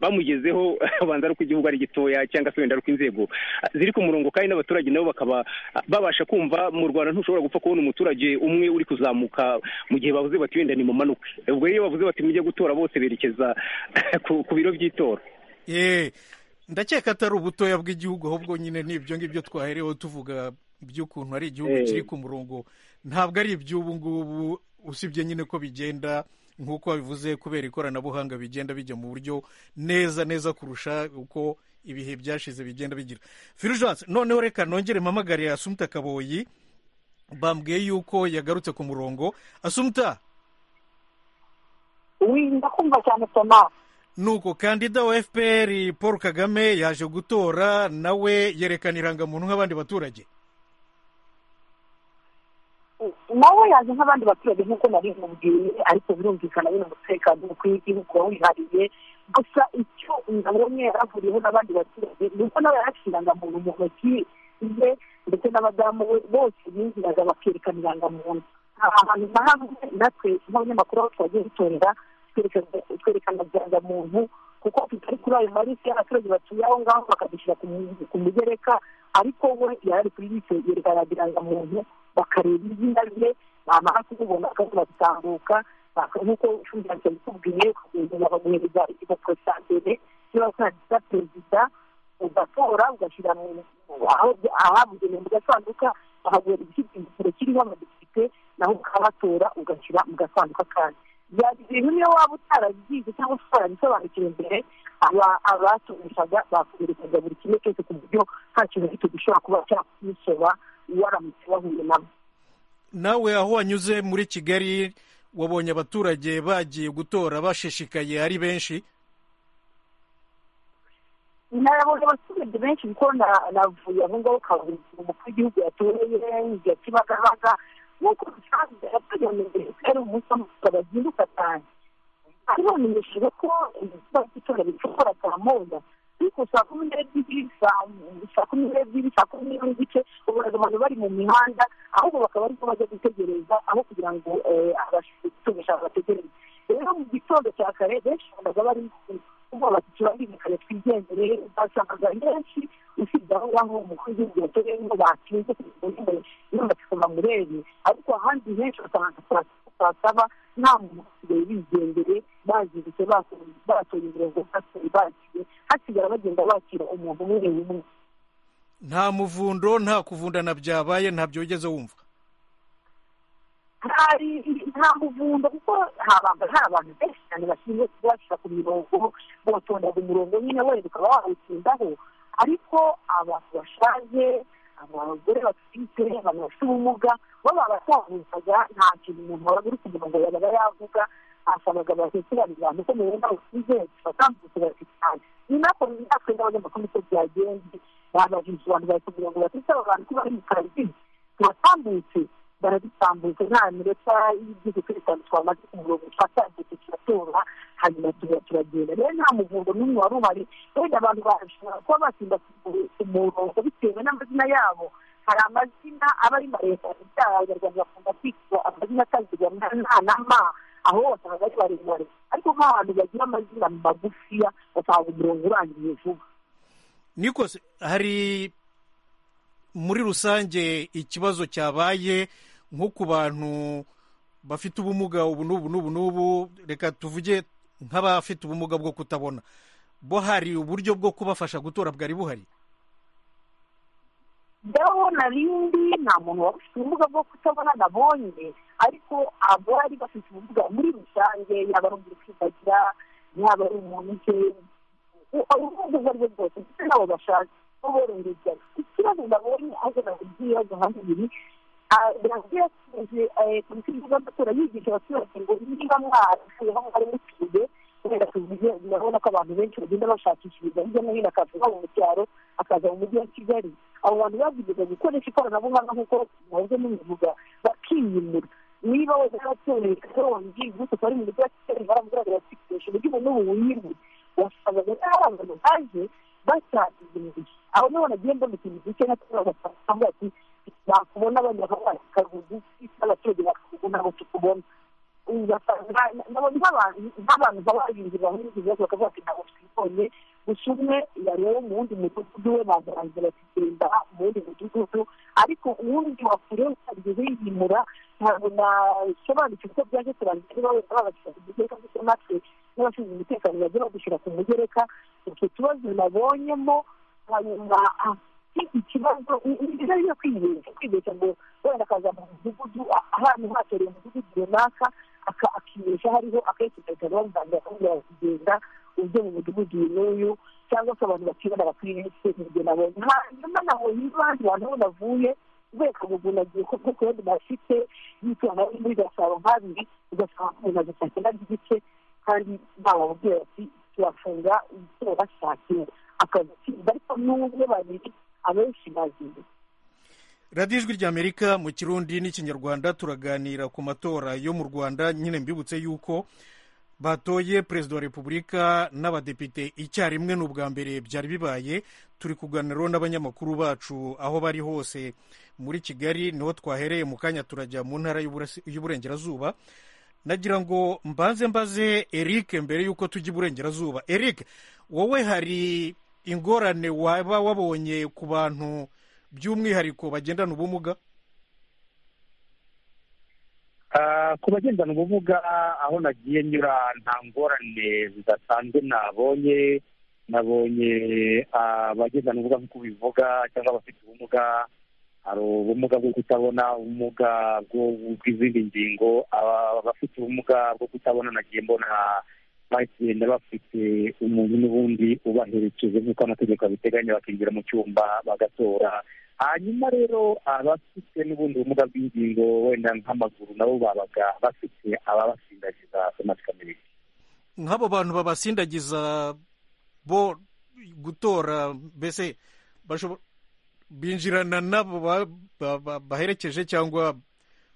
bamugezeho abanza ari uko igihugu ari gitoya cyangwa se wenda ari uko inzego ah, ziri ku murongo kandi n'abaturage nabo bakaba ah, babasha kumva mu rwanda ntushobora gupfa kubona umuturage umwe uri kuzamuka mu gihe bavuze bati wenda nimumanuke ubwo iyo bavuze bati mujye gutora bose berekeza ku ku biro by'itora Eh, ndakeka atari ubutoya bw'igihugu ahubwo nyine ni ibyo ngibyo twahereho tuvuga by'ukuntu ari igihugu Eh. kiri ku murongo ntabwo ari iby'ubu ngubu usibye nyine ko bigenda nk'uko wabivuze kubera ikoranabuhanga bigenda bijya mu buryo neza neza kurusha uko ibihe byashize bigenda bigira firujanse noneho reka nongere mpamagare asumuta kaboyi bambwiye yuko yagarutse ku murongo asumuta winda kumva cyane soma nuko kandida wa fpr paul kagame yaje gutora nawe yerekana irangamuntu nk'abandi baturage nawe yaje nk'abandi baturage nk'uko nari nkubwiye ariko birumvikana nyine umutekano w'umukuru w'igihugu wawihariye gusa icyo ingabo imwe yaravuriyeho n'abandi baturage ni uko nawe yarafite irangamuntu mu ntoki ze ndetse n'abadamu we bose binjiraga bakerekana irangamuntu nta hantu na hamwe natwe nk'abanyamakuru aho twagiye dutorera twerekana- twerekana irangamuntu kuko tutari kuri ayo marisi y'abaturage batuye aho ngaho bakadushyira ku mu- ku mugereka ariko we yari ari kuri bisi yerekana irangamuntu bakareba izina rye bamara kumubona kandi bagatambuka nk'uko shumbyanse yitubwiye umuntu bakaguhereza igipapuro cya mbere niba ukandida perezida ugatora ugashyira mu- aho- ahabugenewe mu gasanduka bakaguhereza igipapuro kiriho amadepite naho ukabatora ugashyira mu gasanduka kandi byari ibintu niyo waba utarabigize cyangwa se utarabisobanukiwe mbere aba- abatumishaga bakuberekaga buri kimwe cyose ku buryo nta kintu gito gishobora kuba cyakusoba waramutse wahuye nabo nawe aho wanyuze muri kigali wabonye abaturage bagiye gutora bashishikaye ari benshi nabonye abaturage benshi kuko na- navuye aho ngaho kaburimbo umukuru w'igihugu yatoreye ya kibagabaga nk'uko bisanzwe abaturage bamenyereye ko ari umunsi w'amatora bazinduka cyane ariko bamenyesheje ko igikorwa cy'itora bishobora saa moya ariko saa kumi n'ebyiri saa saa kumi n'ebyiri saa kumi n'imwe n'igice ubona abantu bari mu mihanda ahubwo bakaba ariko bajya gutegereza aho kugira ngo eh, abatumisha bategereze rero mu gitondo cya kare benshi babaga bari kuba batatu baribikanye twigendere basangaga benshi usibye aho ngaho umukuru w'igihugu yatoreyeho batinze kugira n'amatsiko bamurebe ariko ahandi henshi basanga saa- saa saba nta muntu usigaye bigendere bazindutse bato- batoye imirongo basigaye bakire hasigara bagenda bakira umuntu umwe umwe nta muvundo nta kuvundana byabaye ntabyo wigeze wumva hari nta muvundo kuko habaga hari abantu benshi cyane bashinzwe kubashyira ku mirongo botondaga umurongo nyine wenda ukaba wawutsindaho ariko abantu bashaje abagore batwite abantu bafite ubumuga bo babatahuzaga nta kintu umuntu wabaga uri ku murongo yabaga yavuga asabaga batekerane abantu ko mubona usize batambutse bakitana ni nako natwe n'abanyamakuru uko byagenze babajije abantu bari ku mirongo batetse abo bantu ko bari mu kazi turatambutse baradutambutse nta minota y'igihugu kuri itanu twamaze ku murongo twatambutse turatora hanyuma tuba turagenda rero nta muvundo n'umwe wari uhari wenda abantu bashobora kuba basimba ku murongo bitewe n'amazina yabo hari amazina aba ari maremare byaba abanyarwanda bakunda kwitwa amazina atangirwa na na na ma aho wasanga ari maremare ariko nk'abantu bagira amazina magufiya basanga umurongo urangiye vuba nikose hari muri rusange ikibazo cyabaye nko ku bantu bafite ubumuga ubu n'ubu n'ubu n'ubu reka tuvuge nk'abafite ubumuga bwo kutabona bo hari uburyo bwo kubafasha gutora bwari buhari rero na rindi nta muntu waba ufite ubumuga bwo kutabona nabonye ariko abari bafite ubumuga muri rusange yaba ari umuntu kwibagira yaba ari umuntu uje ubumuga ubwo ari bwo bwose ndetse n'abo bashaka bo borohereza ikibazo nabonye aje nabugiye agahanga ibiri biragiye yakomeje polisi y'igihugu y'amatora yigisha abaturage ngo niba mwarapfuye aho mwari mutuye kubera tuvuze urabona ko abantu benshi bagenda bashakishiriza hirya no hino akavuga mu cyaro akaza mu mujyi wa kigali abo bantu babigeza gukoresha ikoranabuhanga nk'uko muhoze mubivuga bakiyimura niba wenda yaratoye karongi gusa ko ari mu mujyi wa kigali baramugaraga bakikoresha uburyo ubu n'ubu wiyimura wasabaga n'abari abantu baje bashakishije imibiri aho niho nagiye mbona ikintu gike na kimwe bagasanga ati bakubona banyababasika bugufi n'abaturage bakakubona abo tukubona ugasanga nabonye nk'abantu nk'abantu baba barinzira aho n'ibibazo bakavuga ati ntabwo twibonye gusa umwe yareba mu wundi mudugudu we bazarangiza bakigenda mu wundi mudugudu ariko uwundi wakure utarigeze yiyimura ntabwo nasobanukirwa uko byaje kurangira niba wenda babashyira ku mugereka ndetse natwe n'abashinzwe umutekano bajya badushyira ku mugereka utwo tubazo nabonyemo hanyuma ah, ikibazo ni byiza rero kwibeshya kwibeshya ngo wenda akaza mu mudugudu a- ahantu hatoreye umudugudu runaka aka- akibeshya hariho akerekeza bamuganga akamubwira ati genda ujye mu mudugudu uyu n'uyu cyangwa se abantu bakibona bakwirinze ibyo nabonye hanyuma nabonye n'abandi bantu aho bavuye kubera kamugunagiye kuko kubera bafite y'itumanaho riri muri gasabo nk'abiri ugasanga umuntu agasanga n'agigice kandi bamubwira bati turafunga izuba saa cyenda akazi kindi ariko n'umwe babiri abenshi baziye radiyo ijwi ry'amerika mu kirundi n'ikinyarwanda turaganira ku matora yo mu rwanda nyine mbibutse yuko batoye perezida wa repubulika n'abadepite icyarimwe ni ubwa mbere byari bibaye turi kuganiraho n'abanyamakuru bacu aho bari hose muri kigali niho twahereye mu kanya turajya mu ntara y'Uburasi- y'uburengerazuba nagira ngo mbanze mbaze eric mbere y'uko tujya iburengerazuba eric wowe hari ingorane waba wabonye ku bantu by'umwihariko bagendana ubumuga Ah, ku bagendana ubumuga aho nagiye nyura nta ngorane zidasanzwe nabonye nabonye ah, abagendana ubumuga nk'uko bivuga cyangwa abafite ubumuga hari ubumuga bwo kutabona ubumuga bwo- bw'izindi ngingo aba- abafite ubumuga bwo kutabona nagiye mbona bagenda bafite umuntu n'ubundi ubaherekeje nk'uko amategeko abiteganya bakinjira mu cyumba bagatora hanyuma rero abafite n'ubundi bumuga bw'ingingo wenda nk'amaguru nabo babaga bafite ababasindagiza amasikamere nk'abo bantu babasindagiza bo gutora mbese bashobo- binjirana n'abo ba- ba- ba- baherekeje cyangwa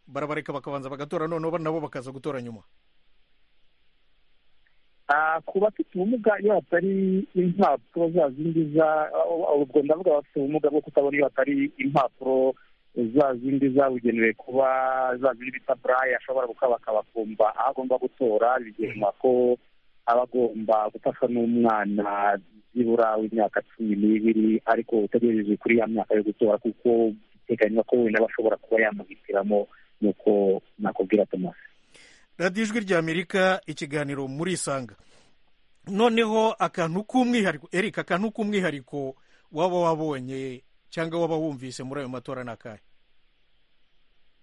barabareka bakabanza bagatora noneho nabo bakaza gutora nyuma Ah, ku bafite ubumuga iyo hatari impapuro za zindi za ah, ubwo ndavuga abafite ubumuga bwo kutabona iyo hatari impapuro za zindi zabugenewe kuba za zindi bita burayi ashobora gukaba akabakumva aho agomba gutora bigenwa ko aba agomba gufashwa n'umwana byibura w'imyaka cumi n'ibiri ariko utegereje kuri ya myaka yo gutora kuko biteganywa ko wenda bashobora kuba yamuhitiramo nuko nakubwira tomasi radiyo ijwi ry'amerika ikiganiro muri isanga noneho akantu k'umwihariko erika akantu k'umwihariko waba wabonye cyangwa waba wumvise muri ayo matora ni akahe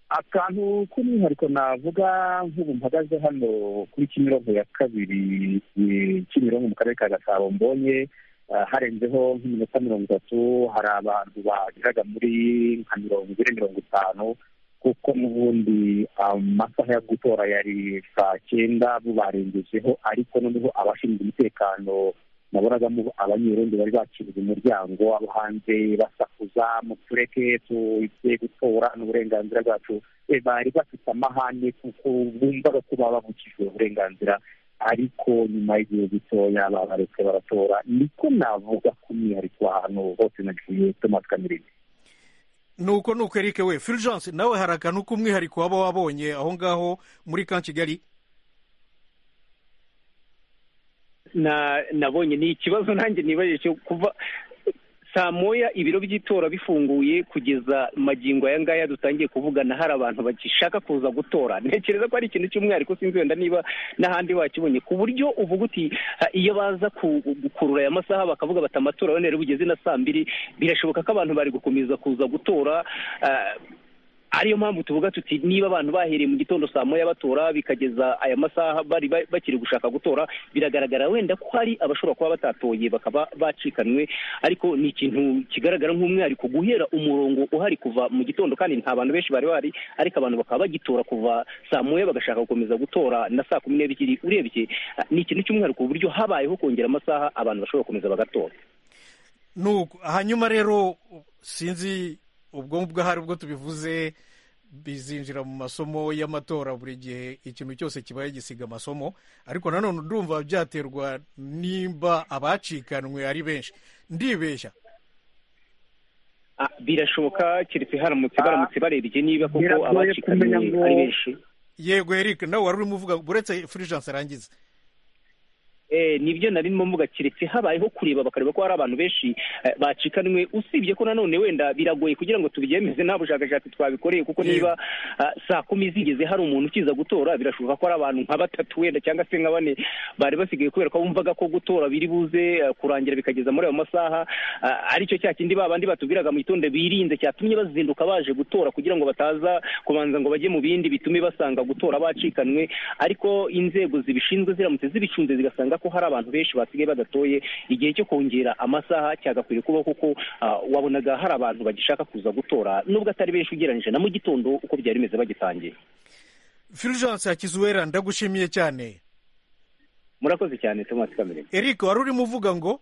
akantu k'umwihariko navuga nk'ubu mpagaze hano kuri kimironko ya kabiri eh, kimironko mu karere ka gasabo mbonye ah, harenzeho nk'iminota mirongo itatu hari abantu bageraga muri nka mirongo ine mirongo itanu kuko n'ubundi amasaha yo gutora yari saa cyenda bo barengejeho ariko noneho abashinzwe umutekano nabonagamo abanyerondo bari bakiriye umuryango abo hanze basakuza mutureke tujye gutora ni uburenganzira bwacu Eh, bari bafite amahane kuko bumvaga ko baba babukijwe uburenganzira ariko nyuma y'igihe gitoya babaretse baratora niko navuga k'umwihariko ahantu hose nagiye tomasi kamerine nuko nuko erike we fulgence nawe hari akantu k'umwihariko waba wabonye aho ngaho muri ka kigali na nabonye ni ikibazo nanjye nibajije cyo kuva saa moya ibiro by'itora bifunguye kugeza magingo aya ngaya dutangiye kuvugana hari abantu bagishaka kuza gutora ntekereza ko ari ikintu cy'umwihariko sinzi wenda niba n'ahandi wakibonye ku buryo uvuga uti ha, iyo baza ku- gukurura aya masaha bakavuga bati amatora yone rero bugeze na saa mbiri birashoboka ko abantu bari gukomeza kuza gutora ah, ariyo mpamvu tuvuga tuti niba abantu bahereye mu gitondo saa moya batora bikageza aya masaha bari ba- bakiri gushaka gutora biragaragara wenda ko hari abashobora kuba batatoye bakaba bacikanwe ariko ni ikintu kigaragara nk'umwihariko guhera umurongo uhari kuva mu gitondo kandi nta bantu benshi bari bahari ariko abantu bakaba bagitora kuva saa moya bagashaka gukomeza gutora na saa kumi n'ebyiri urebye ah, ni ikintu cy'umwihariko ku buryo habayeho kongera amasaha abantu bashobora gukomeza bagatora nuko hanyuma rero sinzi ubwo ngubwo ahari ubwo tubivuze bizinjira mu masomo y'amatora buri gihe ikintu cyose kibaye gisiga amasomo ariko nanone ndumva byaterwa nimba abacikanwe ari benshi ndibeshya Ah, birashoboka keretse haramutse Ah, baramutse barebye niba kuko biragoye abacikanwe kumenya ngo- ari benshi yego eric nawe wari urimo uvuga buretse fulgence arangiza Eh, nibyo narimo mvuga keretse habayeho kureba bakareba ko hari abantu benshi eh, bacikanwe usibye ko nanone wenda biragoye kugira ngo tubyemeze nta bushakashatsi twabikoreye kuko Yego. niba ah, saa kumi zigeze hari umuntu ukiza gutora birashoboka ko hari abantu nka batatu wenda cyangwa se nka bane bari basigaye kubera ko bumvaga ko gutora biri buze eh, kurangira bikageza muri ayo masaha ah, aricyo cya kindi ba bandi batubwiraga mu gitondo birinze cyatumye bazinduka baje gutora kugira ngo bataza kubanza ngo bajye mu bindi bitume basanga gutora bacikanwe ariko inzego zibishinzwe ziramutse zibicunze zigasanga rwanda ko hari abantu benshi basigaye badatoye igihe cyo kongera amasaha cyagakwiye kuba kuko ah, wabonaga hari abantu bagishaka kuza gutora nubwo atari benshi ugereranyije na mu gitondo uko byari bimeze bagitangiye fulgence hakizuwera ndagushimiye cyane murakoze cyane tomasi kamerere eric wari urimo uvuga ngo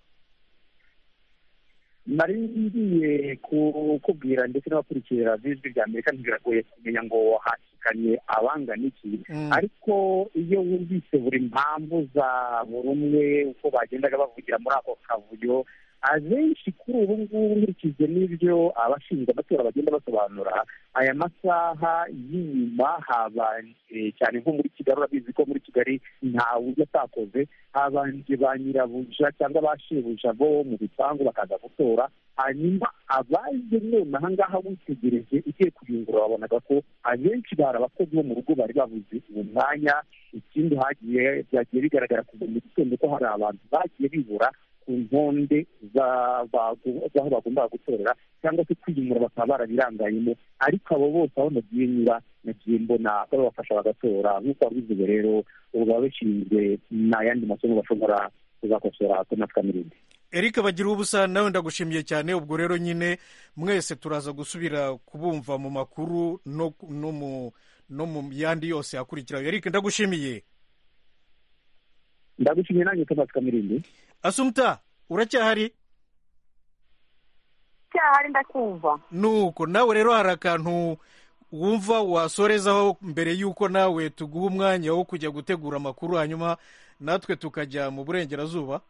nari ngiye kukubwira ndetse n'abakurikira b'ijwi rya amerika ntibiragoye kumenya ngo hashikanye abangana iki Mm. ariko iyo wumvise buri mpamvu za buri umwe uko bagendaga bavugira muri ako kavuyo abenshi kuri ubu ngubu nkurikije n'ibyo abashinzwe amatora bagenda basobanura aya masaha y'inyuma habanje cyane nko muri kigali urabizi ko muri kigali ntawe ujya atakoze habanje ba nyirabuja cyangwa ba shebuja bo mu bipangu bakaza gutora hanyuma abaje none aha ngaha witegereje ugiye kuyungurura wabonaga ko abenshi bari abakozi bo mu rugo bari babuze uwo mwanya ikindi hagiye byagiye bigaragara kuva mu gitondo ko hari abantu bagiye bibura ku ntonde za- bagu- z'aho bagombaga gutorera cyangwa se kwiyimura bakaba barabirangayemo ariko abo bose aho nagiye nyura nagiye mbona babafasha bagatora nk'uko wabivuze rero ubu baba bashinzwe n'ayandi masomo bashobora kuzakosora ko natwe n'ibindi eric bagira ubusa nawe ndagushimiye cyane ubwo rero nyine mwese turaza gusubira kubumva mu makuru no, no, mu, no mu yandi yose akurikiraho eric ndagushimiye ndagushimiye nanjye ko natwe n'ibindi asumta uracyahari cyahari ndakumva nuko nawe rero hari akantu wumva wasorezaho mbere y'uko nawe tuguha umwanya wo kujya gutegura amakuru hanyuma natwe tukajya mu burengerazuba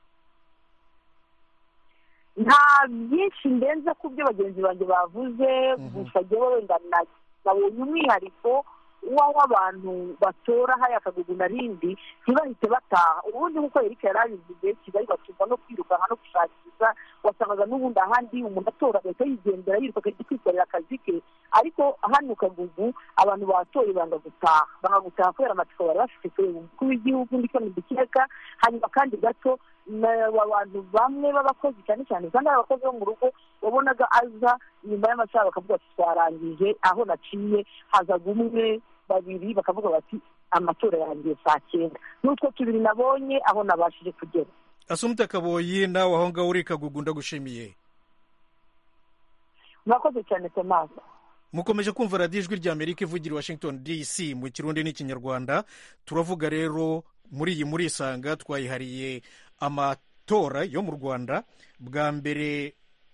nta byinshi ndenze ku byo bagenzi banjye bavuze gusa jyewe wenda na- nabonye umwihariko w'aho abantu batora hariya akagugu na rindi ntibahite bataha ubundi nk'uko erike yari abivuze kigali batumva no kwirukanka no gushakisha wasangaga n'ubundi ahandi umuntu atora agahita yigendera yiruka akajya kwikorera akazi ke ariko hano kagugu abantu batoye banga gutaha banga gutaha kubera amatsiko bari bafite kureba umukuru w'igihugu ndetse n'udukeka hanyuma kandi gato na- abantu bamwe b'abakozi cyane cyane usanga ari abakozi bo mu rugo wabonaga aza nyuma y'amasaha bakavuga ati twarangije aho naciye hazaga umwe babiri bakavuga bati amatora yarangiye saa cyenda n'utwo tubiri nabonye aho nabashije kugera asumta kaboyi nawe aho ngaho uri kagugu ndagushimiye murakoze cyane tomasi mukomeje kumva radiyo ijwi ry'amerika ivugira i washington dc mu kirundi n'ikinyarwanda turavuga rero muri iyi murisanga twayihariye amatora yo mu rwanda bwa mbere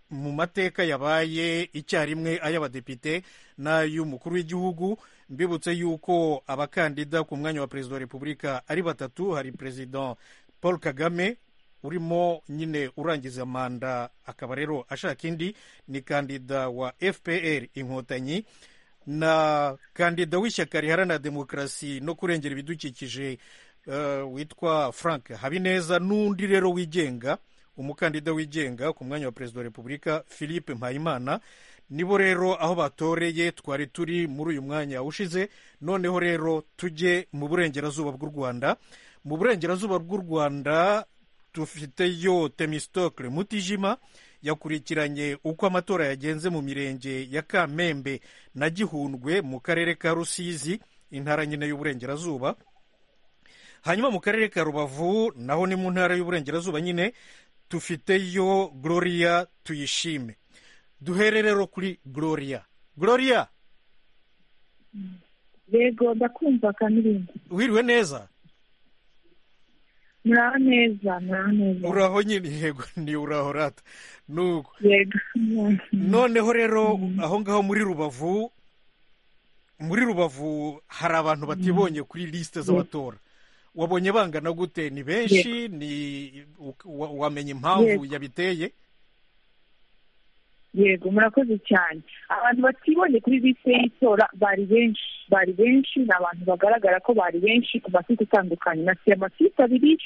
mu mateka yabaye icyarimwe ay'abadepite n'ay'umukuru w'igihugu mbibutse yuko abakandida ku mwanya wa perezida wa repubulika ari batatu hari perezida paul kagame urimo nyine urangiza manda akaba rero ashaka indi ni kandida wa fpr inkotanyi na kandida w'ishyaka riharanira demokarasi no kurengera ibidukikije eh, witwa frank habineza n'undi rero wigenga umukandida wigenga ku mwanya wa perezida wa repubulika philippe mpayimana nibo rero aho batoreye twari turi muri uyu mwanya ushize noneho rero tujye mu burengerazuba bw'u rwanda mu burengerazuba bw'u rwanda dufiteyo temistokle mutijima yakurikiranye uko amatora yagenze mu mirenge ya kamembe na gihundwe mu karere ka rusizi intara nyine y'uburengerazuba hanyuma mu karere ka rubavu naho ni mu ntara y'uburengerazuba nyine tufiteyo gloria tuyishime duhere rero kuri gloria gloria yego ndakumva kamirinda wiriwe neza muraho neza muraho neza uraho nyine yego ni uraho rata nuko yego noneho rero aho ngaho muri rubavu muri rubavu hari abantu batibonye kuri lisite z'abatora wabonye bangana gute ni benshi ni u- wa- wamenya impamvu yabiteye yego murakoze cyane abantu batibonye kuri liste y'itora bari benshi bari benshi ni abantu bagaragara ko bari benshi ku masite atandukanye nasiye amasite abiri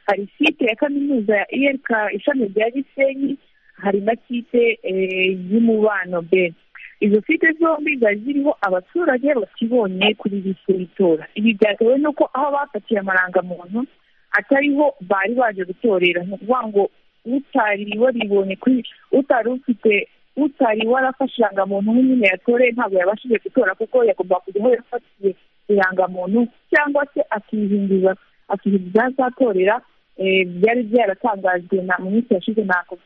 hari site ya kaminuza ya erk ishami rya gisenyi hari na site eh, y'umubano be izo site zombi zari ziriho abaturage batibonye kuri liste y'itora ibi byatewe n'uko aho bafatiye amarangamuntu atariho bari baje gutorera ni ukuvuga ngo utari waribonye kuri utari ufite utari warafashe irangamuntu nk'umwe yatoreye ntabwo yabashije gutora kuko yagomba kujya aho yafatiye irangamuntu cyangwa se akihindura akihinduza azatorera eh, byari byaratangajwe na mu minsi yashize na ko-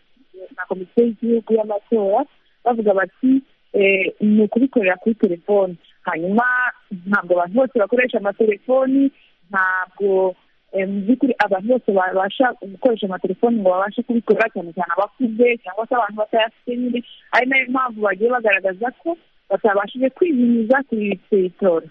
na komisiyo y'igihugu y'amatora bavuga bati eh, ni ukubikorera kuri telefoni hanyuma ntabwo abantu bose bakoresha amatelefoni ntabwo eh, mu by'ukuri abantu bose babasha gukoresha amatelefoni ngo babashe kubikora cyane cyane abakuze cyangwa se abantu batayafite nyine ari nayo mpamvu bagiye bagaragaza ko batabashije kwiyumiza kuri iri tora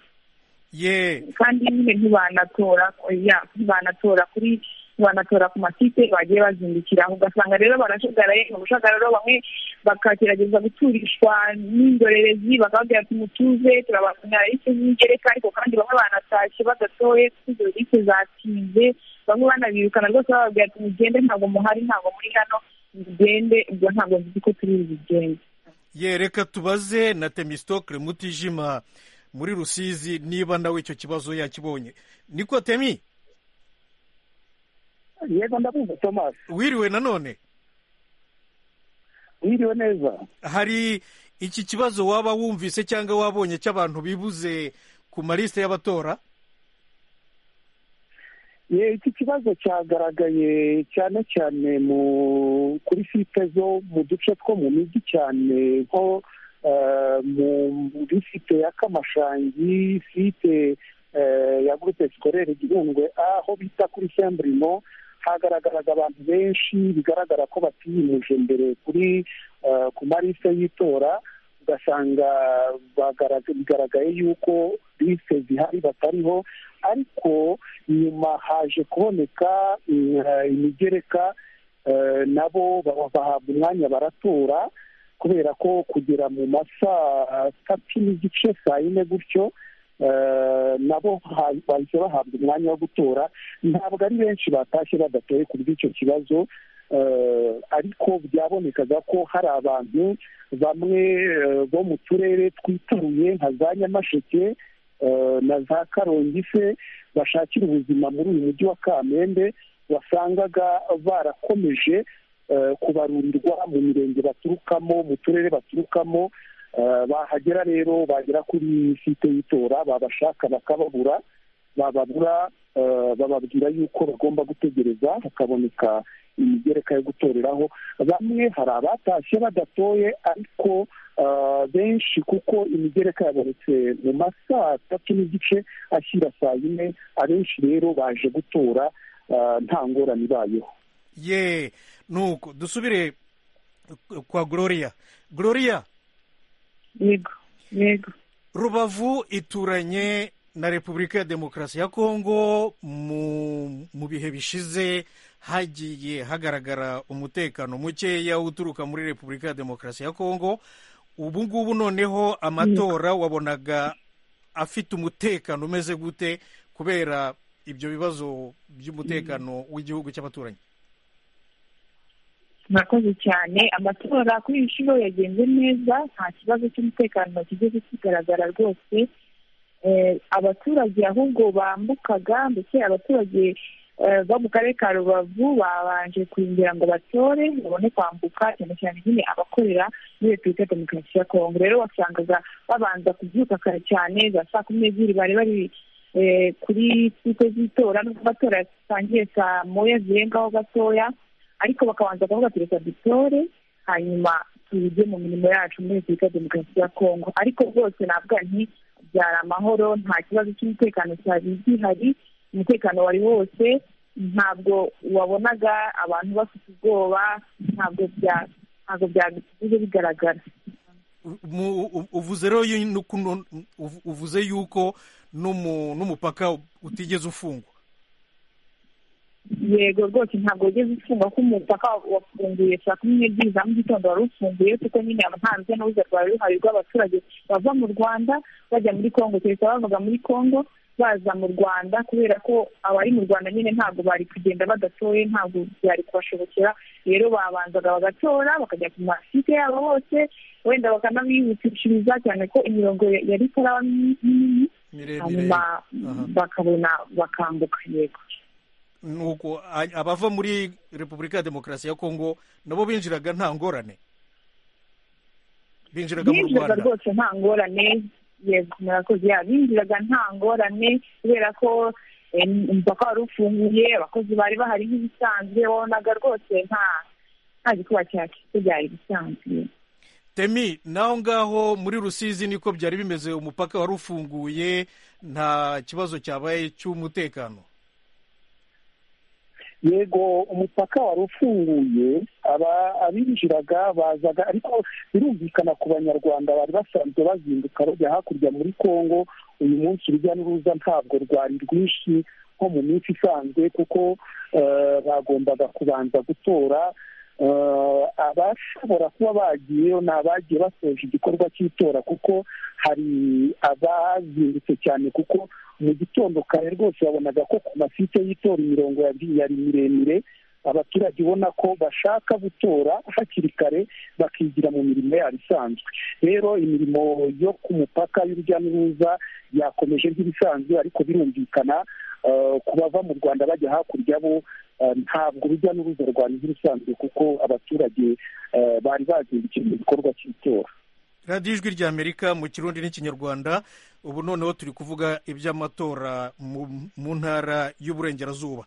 ye kandi nyine ntibanatora ya ntibanatora kuri ntibanatora ku masipe bagiye bazindukiraho ugasanga rero barajagaraye mu bujagararo bamwe bakagerageza guturishwa n'indorerezi bakababwira ati mutuze turabazanira icyo n'igereka ariko kandi bamwe banatashye badatoye kuko izo liste zatinze bamwe banabirukana rwose bababwira ati mugende ntabwo muhari ntabwo muri hano mugende ubwo ntabwo nzi ko turi bugende ye reka tubaze na temistokle mutijima muri rusizi niba nawe icyo kibazo yakibonye niko temi yego ndabumva thomas wiriwe nanone wiriwe neza hari iki kibazo waba wumvise cyangwa wabonye cy'abantu bibuze ku maliste y'abatora Ye, iki kibazo cyagaragaye cyane cyane mu kuri site zo mu duce two mu mijyi cyane nko eh, mu muri site ya kamashangi site eh, ya groupe scolaire gihundwe aho bita kuri sembrimo hagaragaraga abantu benshi bigaragara ko batiyimuje mbere kuri eh, ku marise y'itora ugasanga bagaraga- bigaragaye yuko liste zihari batariho ariko nyuma haje kuboneka mm, eh, imigereka eh, nabo ba- bahabwa umwanya baratora kubera ko kugera mu masaa tatu n'igice saa yine gutyo eh, nabo ha- bahise bahabwa umwanya wo gutora ntabwo ari benshi batashye badatoye ku bw'icyo kibazo eh, ariko byabonekaga ko hari abantu bamwe eh, bo mu turere twitaruye nka za nyamasheke eh, na za karongi se bashakira ubuzima muri uyu mujyi wa kamembe wasangaga barakomeje eh, kubarurirwa mu mirenge baturukamo mu turere baturukamo eh, bahagera rero bagera kuri site y'itora babashaka bakababura bababura eh, bababwira yuko bagomba gutegereza hakaboneka imigereka yo gutoreraho bamwe hari abatashye badatoye ariko eh, benshi kuko imigereka yabonetse mu masaa atatu n'igice ashyira saa yine abenshi rero baje gutora eh, nta ngorane ibayeho ye nuko dusubire kwa gloria gloria yego yego rubavu ituranye na repubulika ya demokarasi ya kongo mu mu bihe bishize hagiye hagaragara umutekano mukeya uturuka muri repubulika ya demokarasi ya kongo ubu ngubu noneho amatora wabonaga afite umutekano umeze gute kubera ibyo bibazo by'umutekano w'igihugu cy'abaturanyi murakoze cyane amatora kuri iyi nshuro yagenze neza nta kibazo cy'umutekano kigeze kigaragara rwose Eh, abaturage ahubwo bambukaga ndetse abaturage eh, bo mu karere ka rubavu babanje kwinjira ngo batore babone kwambuka cyane cyane nyine abakorera muri repubulika ya demokarasi ya kongo rero wasangaga babanza kubyuka kare cyane za saa kumi n'ebyiri bari bari eh, kuri site z'itora nubwo amatora yatangiye saa moya zirengaho gatoya ariko bakabanza kuvuga ati reka dutore hanyuma tujye mu mirimo yacu muri repubulika ya demokarasi ya kongo ariko rwose navuga nti byari amahoro nta kibazo cy'umutekano cyari gihari umutekano wari wose ntabwo wabonaga abantu bafite ubwoba ntabwo bya ntabwo byageze bigaragara mu- u- uvuze rero yu- nuku- nu- uvu- uvuze yuko n'umu- n'umupaka utigeze ufungwa yego rwose ntabwo wigeze ufunga ko umupaka wafunguye saa kumi n'ebyiri za mu gitondo wari ufunguye kuko nyine nta rujya n'uruza rwari ruhari rw'abaturage bava mu rwanda bajya muri congo kereka bavaga muri congo baza mu rwanda kubera ko abari mu rwanda nyine ntabwo bari kugenda badatoye ntabwo byari kubashobokera rero babanzaga bagatora bakajya ku masite yabo hose wenda bakanabibukishiriza cyane ko imirongo ya- yari itaraba minini miremire hanyuma Aha. bakabona bakambuka yego nuko a- abava muri repubulika ya demokarasi ya kongo nabo binjiraga nta ngorane binjiraga mu binjiraga rwanda rwose nta ngorane yego murakoze ya binjiraga nta ngorane kubera ko umupaka wari ufunguye abakozi bari bahari nk'ibisanzwe wabonaga rwose nta nta gikuba cyahise byari bisanzwe temi naho ngaho muri rusizi niko byari bimeze umupaka wari ufunguye nta kibazo cyabaye cy'umutekano yego umupaka wari ufunguye abinjiraga bazaga ariko birumvikana ku banyarwanda bari basanzwe bazinduka bajya hakurya muri congo uyu munsi urujya n'uruza ntabwo rwari rwinshi nko mu minsi isanzwe kuko bagombaga kubanza gutora abashobora kuba bagiyeyo ni abagiye basoje igikorwa cy'itora kuko hari abazindutse cyane kuko mu gitondo kare rwose babonaga ko ku masite y'itora imirongo yari miremire abaturage ubona ko bashaka gutora hakiri kare bakigira mu mirimo yabo isanzwe rero imirimo yo ku mupaka y'urujya n'uruza yakomeje nk'ibisanzwe ariko birumvikana ku bava mu rwanda bajya hakurya bo ntabwo urujya n'uruza rwari nk'ibisanzwe kuko abaturage bari bazindukiye mu gikorwa cy'itora radiyo ijwi ry'amerika mu kirundi n'ikinyarwanda ubu noneho turi kuvuga iby'amatora mu ntara y'uburengerazuba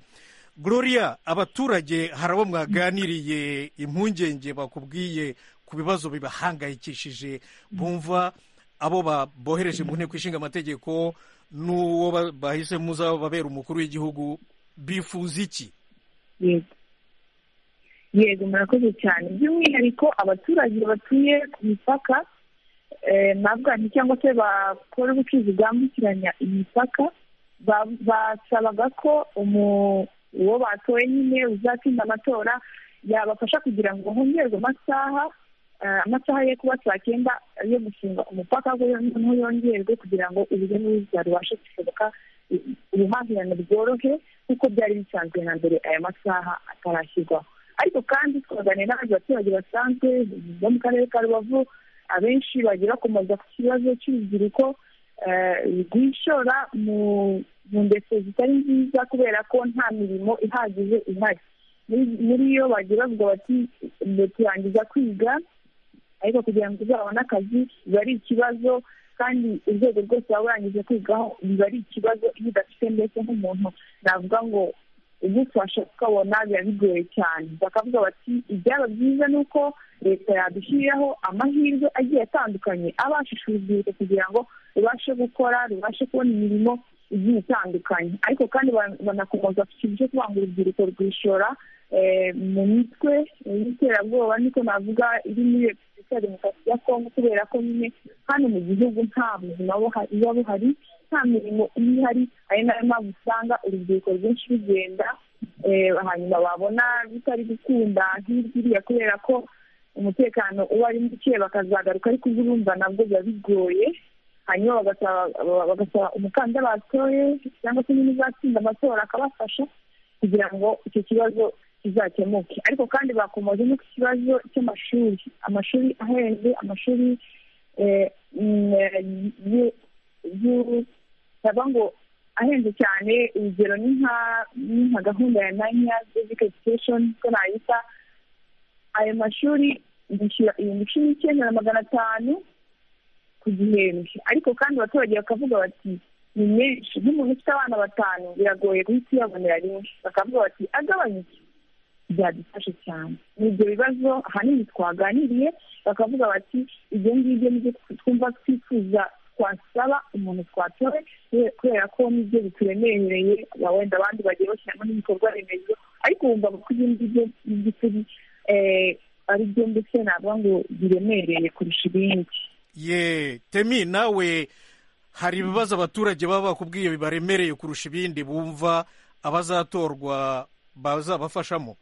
gloria abaturage hari abo mwaganiriye impungenge bakubwiye ku bibazo bibahangayikishije bumva abo bohereje mu nteko ishinga amategeko n'uwo bahise muzababera umukuru w'igihugu bifuza iki yego murakoze cyane by'umwihariko abaturage batuye ku mipaka nabwani cyangwa se bakora ubucuruzi bwambukiranya imipaka basabaga ko uwo batoye nyine uzatsinda amatora yabafasha kugira ngo hongerwe amasaha amasaha yo kuba saa cyenda yo gufunga umupaka noneho yongerwe kugira ngo urujya n'uruza rubashe gusohoka ubuhahirane bworohe kuko byari bisanzwe na mbere aya masaha atarashyirwaho ariko kandi twaganira n'abandi baturage basanzwe bo mu karere ka rubavu abenshi bagiye bakomeza ku kibazo cy'urubyiruko rwishora mu ndetse zitari nziza kubera ko nta mirimo ihagije ihari muri yo bagiye bavuga bati turangiza kwiga ariko kugira ngo uzabone akazi biba ari ikibazo kandi urwego rwose waba urangije kwigaho biba ari ikibazo iyo udafite mbese nk'umuntu navuga ngo ugufasha ukabona biba bigoye cyane bakavuga bati ibyaba byiza ni uko leta yadushyiriraho amahirwe agiye atandukanye abashije urubyiruko kugira ngo rubashe gukora rubashe kubona imirimo igiye itandukanye ariko kandi banakomeza ku kintu cyo kuvuga urubyiruko rwishora mu mitwe y'iterabwoba niko navuga iri muri repubulika ya demokarasi ya kongo kubera ko nyine hano mu gihugu nta buzima buba buhari nta mirimo iba ihari ari nayo mpamvu usanga urubyiruko rwinshi rugenda hanyuma babona bitari gukunda hirya iriya kubera ko umutekano uba ari muke bakazagaruka ariko urumva nabwo biba bigoye hanyuma bagasaba umukandida batoye cyangwa se niba uzatsinda amatora akabafasha kugira ngo icyo kibazo kizakemuke ariko kandi bakomoje no ku kibazo cy'amashuri amashuri ahenze amashuri baba ngo ahenze cyane urugero ni nka gahunda ya nanya basic education ko nayita ayo mashuri yishyura ibihumbi cumi n'icyenda na magana atanu ku gihembwe ariko kandi abaturage bakavuga bati ni menshi nk'umuntu ufite abana batanu biragoye guhita uyabonera rimwe bakavuga bati agabanyuke byadufashe cyane ni ibyo bibazo ahanini twaganiriye bakavuga bati ibyo ngibyo nibyo twumva twifuza twasaba umuntu twatowe kubera ko nibyo bituremereye wenda abandi bagiye bashyiramo n'ibikorwa remezo ariko wumva ko ibyo ngibyo by'ukuri ari byo ndetse navuga ngo biremereye kurusha ibindi ye temi nawe hari ibibazo abaturage baba bakubwiye bibaremereye kurusha ibindi bumva abazatorwa bazabafashamo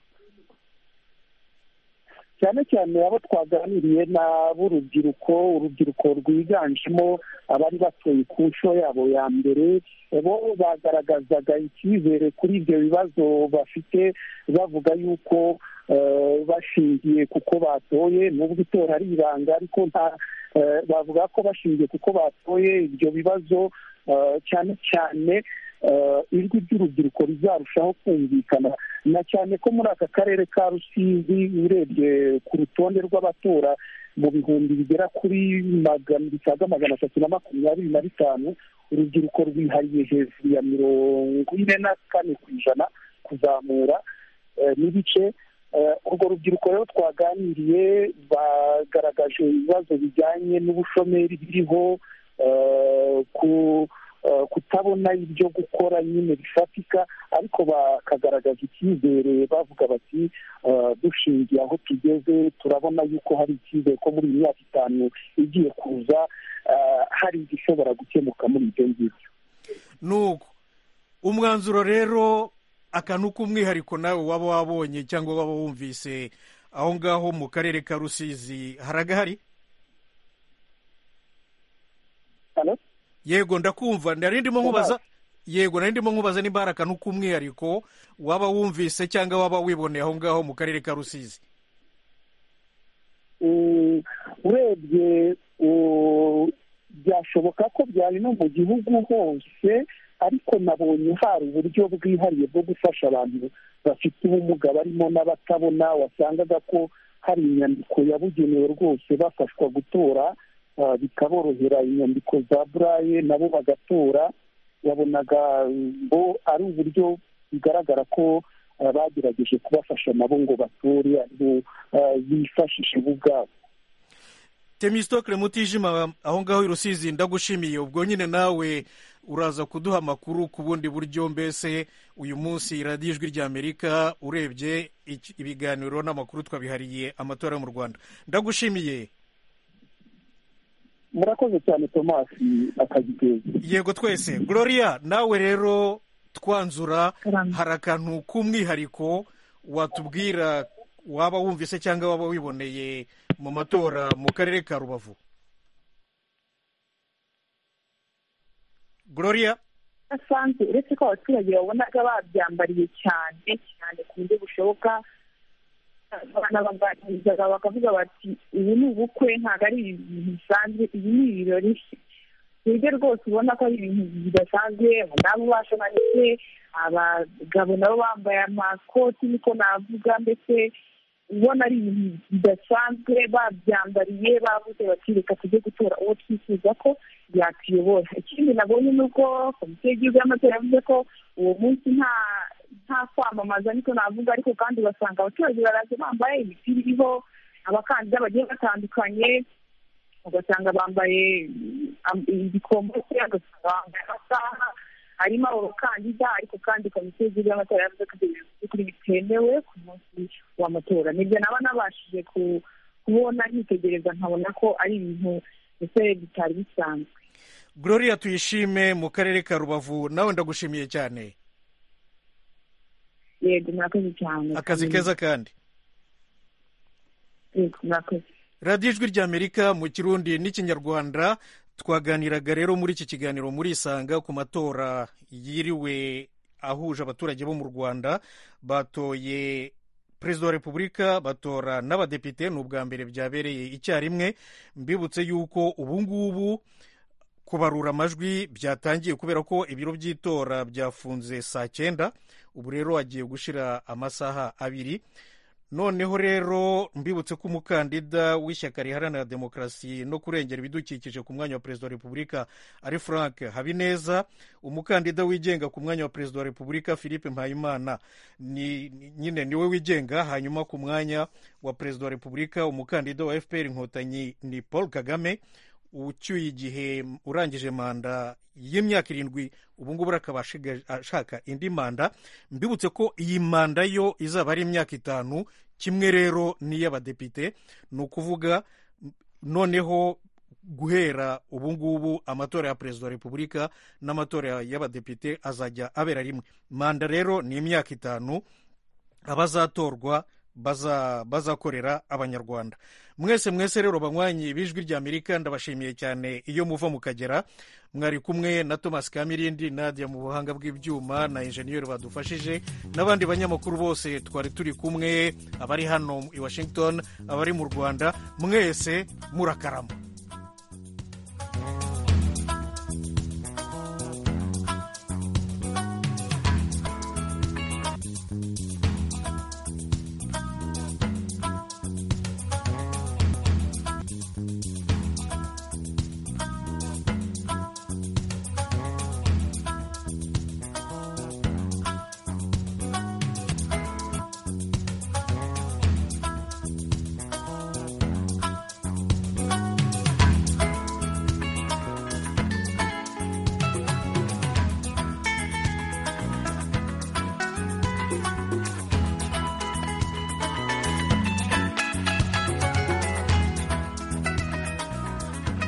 cyane cyane abo twaganiriye n'ab'urubyiruko urubyiruko rwiganjemo abari batuye ku nshuro yabo ya mbere bo bagaragazaga icyizere kuri ibyo bibazo bafite bavuga yuko bashingiye kuko batoye nubwo itora ari ibanga ariko nta bavuga ko bashingiye kuko batoye ibyo bibazo cyane cyane ijwi ry'urubyiruko rizarushaho kumvikana na cyane ko muri aka karere ka rusizi urebye ku rutonde rw'abatora mu bihumbi bigera kuri magana bisaga magana atatu na makumyabiri na bitanu urubyiruko rwihariye hejuru ya mirongo ine na kane ku ijana kuzamura n'ibice urwo rubyiruko rero twaganiriye bagaragaje ibibazo bijyanye n'ubushomeri biriho kutabona ibyo gukora nyine bifatika ariko bakagaragaza icyizere bavuga bati dushingiye aho tugeze turabona yuko hari icyizere ko muri iyi myaka itanu igiye kuza hari igishobora gukemuka muri ibyo ngibyo nuko umwanzuro rero akantu k'umwihariko nawe waba wabonye cyangwa waba wumvise aho ngaho mu karere ka rusizi haragahari yego ndakumva nari ndimo nkubaza yego nari ndimo nkubaza nimba hari akantu k'umwihariko waba wumvise cyangwa waba wiboneye aho ngaho mu karere ka rusizi urebye byashoboka ko byari no mu gihugu hose ariko nabonye hari uburyo bwihariye bwo gufasha abantu bafite ubumuga barimo n'abatabona wasangaga ko hari inyandiko yabugenewe rwose bafashwa gutora bikaborohera inyandiko za buraye nabo bagatora yabonaga ngo ari uburyo bigaragara ko bagerageje kubafasha nabo ngo batore bifashishe bo ubwabo temisitokire mutijima aho ngaho i rusizi ndagushimiye ubwo nyine nawe uraza kuduha amakuru ku bundi buryo mbese uyu munsi radiyo ijwi ry'amerika urebye ibiganiro n'amakuru twabihariye amatora yo mu rwanda ndagushimiye murakoze cyane tomasi akagiteza yego twese gloria nawe rero twanzura hari akantu k'umwihariko watubwira waba wumvise cyangwa waba wiboneye mu matora mu karere ka rubavu gloria asanzwe uretse ko abaturage babonaga babyambariye cyane cyane ku buryo bushoboka banabaganirizaga bakavuga bati ubu ni ubukwe ntabwo ari ibintu bisanzwe ibi ni ibirori ku buryo rwose ubona ko ari ibintu bidasanzwe abadamu bashamanitse abagabo nabo bambaye amakoti niko navuga mbese ubona ari ibintu bidasanzwe babyambariye bavuze bati reka tujye gutora uwo twifuza ko yatuyobora ikindi nabonye ni uko komisiyo y'igihugu y'amatora yavuze ko uwo munsi nta nta kwamamaza niko navuga ariko kandi ugasanga abaturage baraza bambaye imipira iriho abakandida bagiye batandukanye ugasanga bambaye ibikombe ugasanga bambaye amasaha harimo abakandida ariko kandi komisiyo y'igihugu y'amatora yavuze ko ibyo by'ukuri bitemewe ku munsi w'amatora nibyo naba nabashije kubona nitegereza nkabona ko ari ibintu ndetse bitari bisanzwe gloria tuyishime mu karere ka rubavu nawe ndagushimiye cyane yego murakoze cyane akazi keza kandi yego murakoze radiyo ijwi ry'amerika mu kirundi n'ikinyarwanda twaganiraga rero muri iki kiganiro murisanga ku matora yiriwe ahuje abaturage bo mu rwanda batoye perezida wa repubulika batora n'abadepite ni ubwa mbere byabereye icyarimwe mbibutse yuko ubu ngubu kubarura amajwi byatangiye kubera ko ibiro by'itora byafunze saa cyenda ubu rero hagiye gushyira amasaha abiri noneho rero mbibutse ko umukandida w'ishyaka riharanira demokarasi no kurengera ibidukikije ku mwanya wa perezida wa repubulika ari frank habineza umukandida wigenga ku mwanya wa perezida wa repubulika philippe mpayimana nyine niwe wigenga hanyuma ku mwanya wa perezida wa repubulika umukandida wa fpr inkotanyi ni paul kagame ucyuye igihe urangije manda y'imyaka irindwi ubu ngubu akaba ashaka indi manda mbibutse ko iyi manda yo izaba ari imyaka itanu kimwe rero n'iy'abadepite ni ukuvuga noneho guhera ubu ngubu amatora ya perezida wa repubulika n'amatora y'abadepite azajya abera rimwe manda rero ni imyaka itanu abazatorwa bazakorera abanyarwanda mwese mwese rero banywanyi b'ijwi ry'amerika ndabashimiye cyane iyo muva mukagera mwari kumwe na thomas kamirindi nadia mu buhanga bw'ibyuma na injeniyeri badufashije n'abandi banyamakuru bose twari turi kumwe abari hano i washington abari mu rwanda mwese murakarama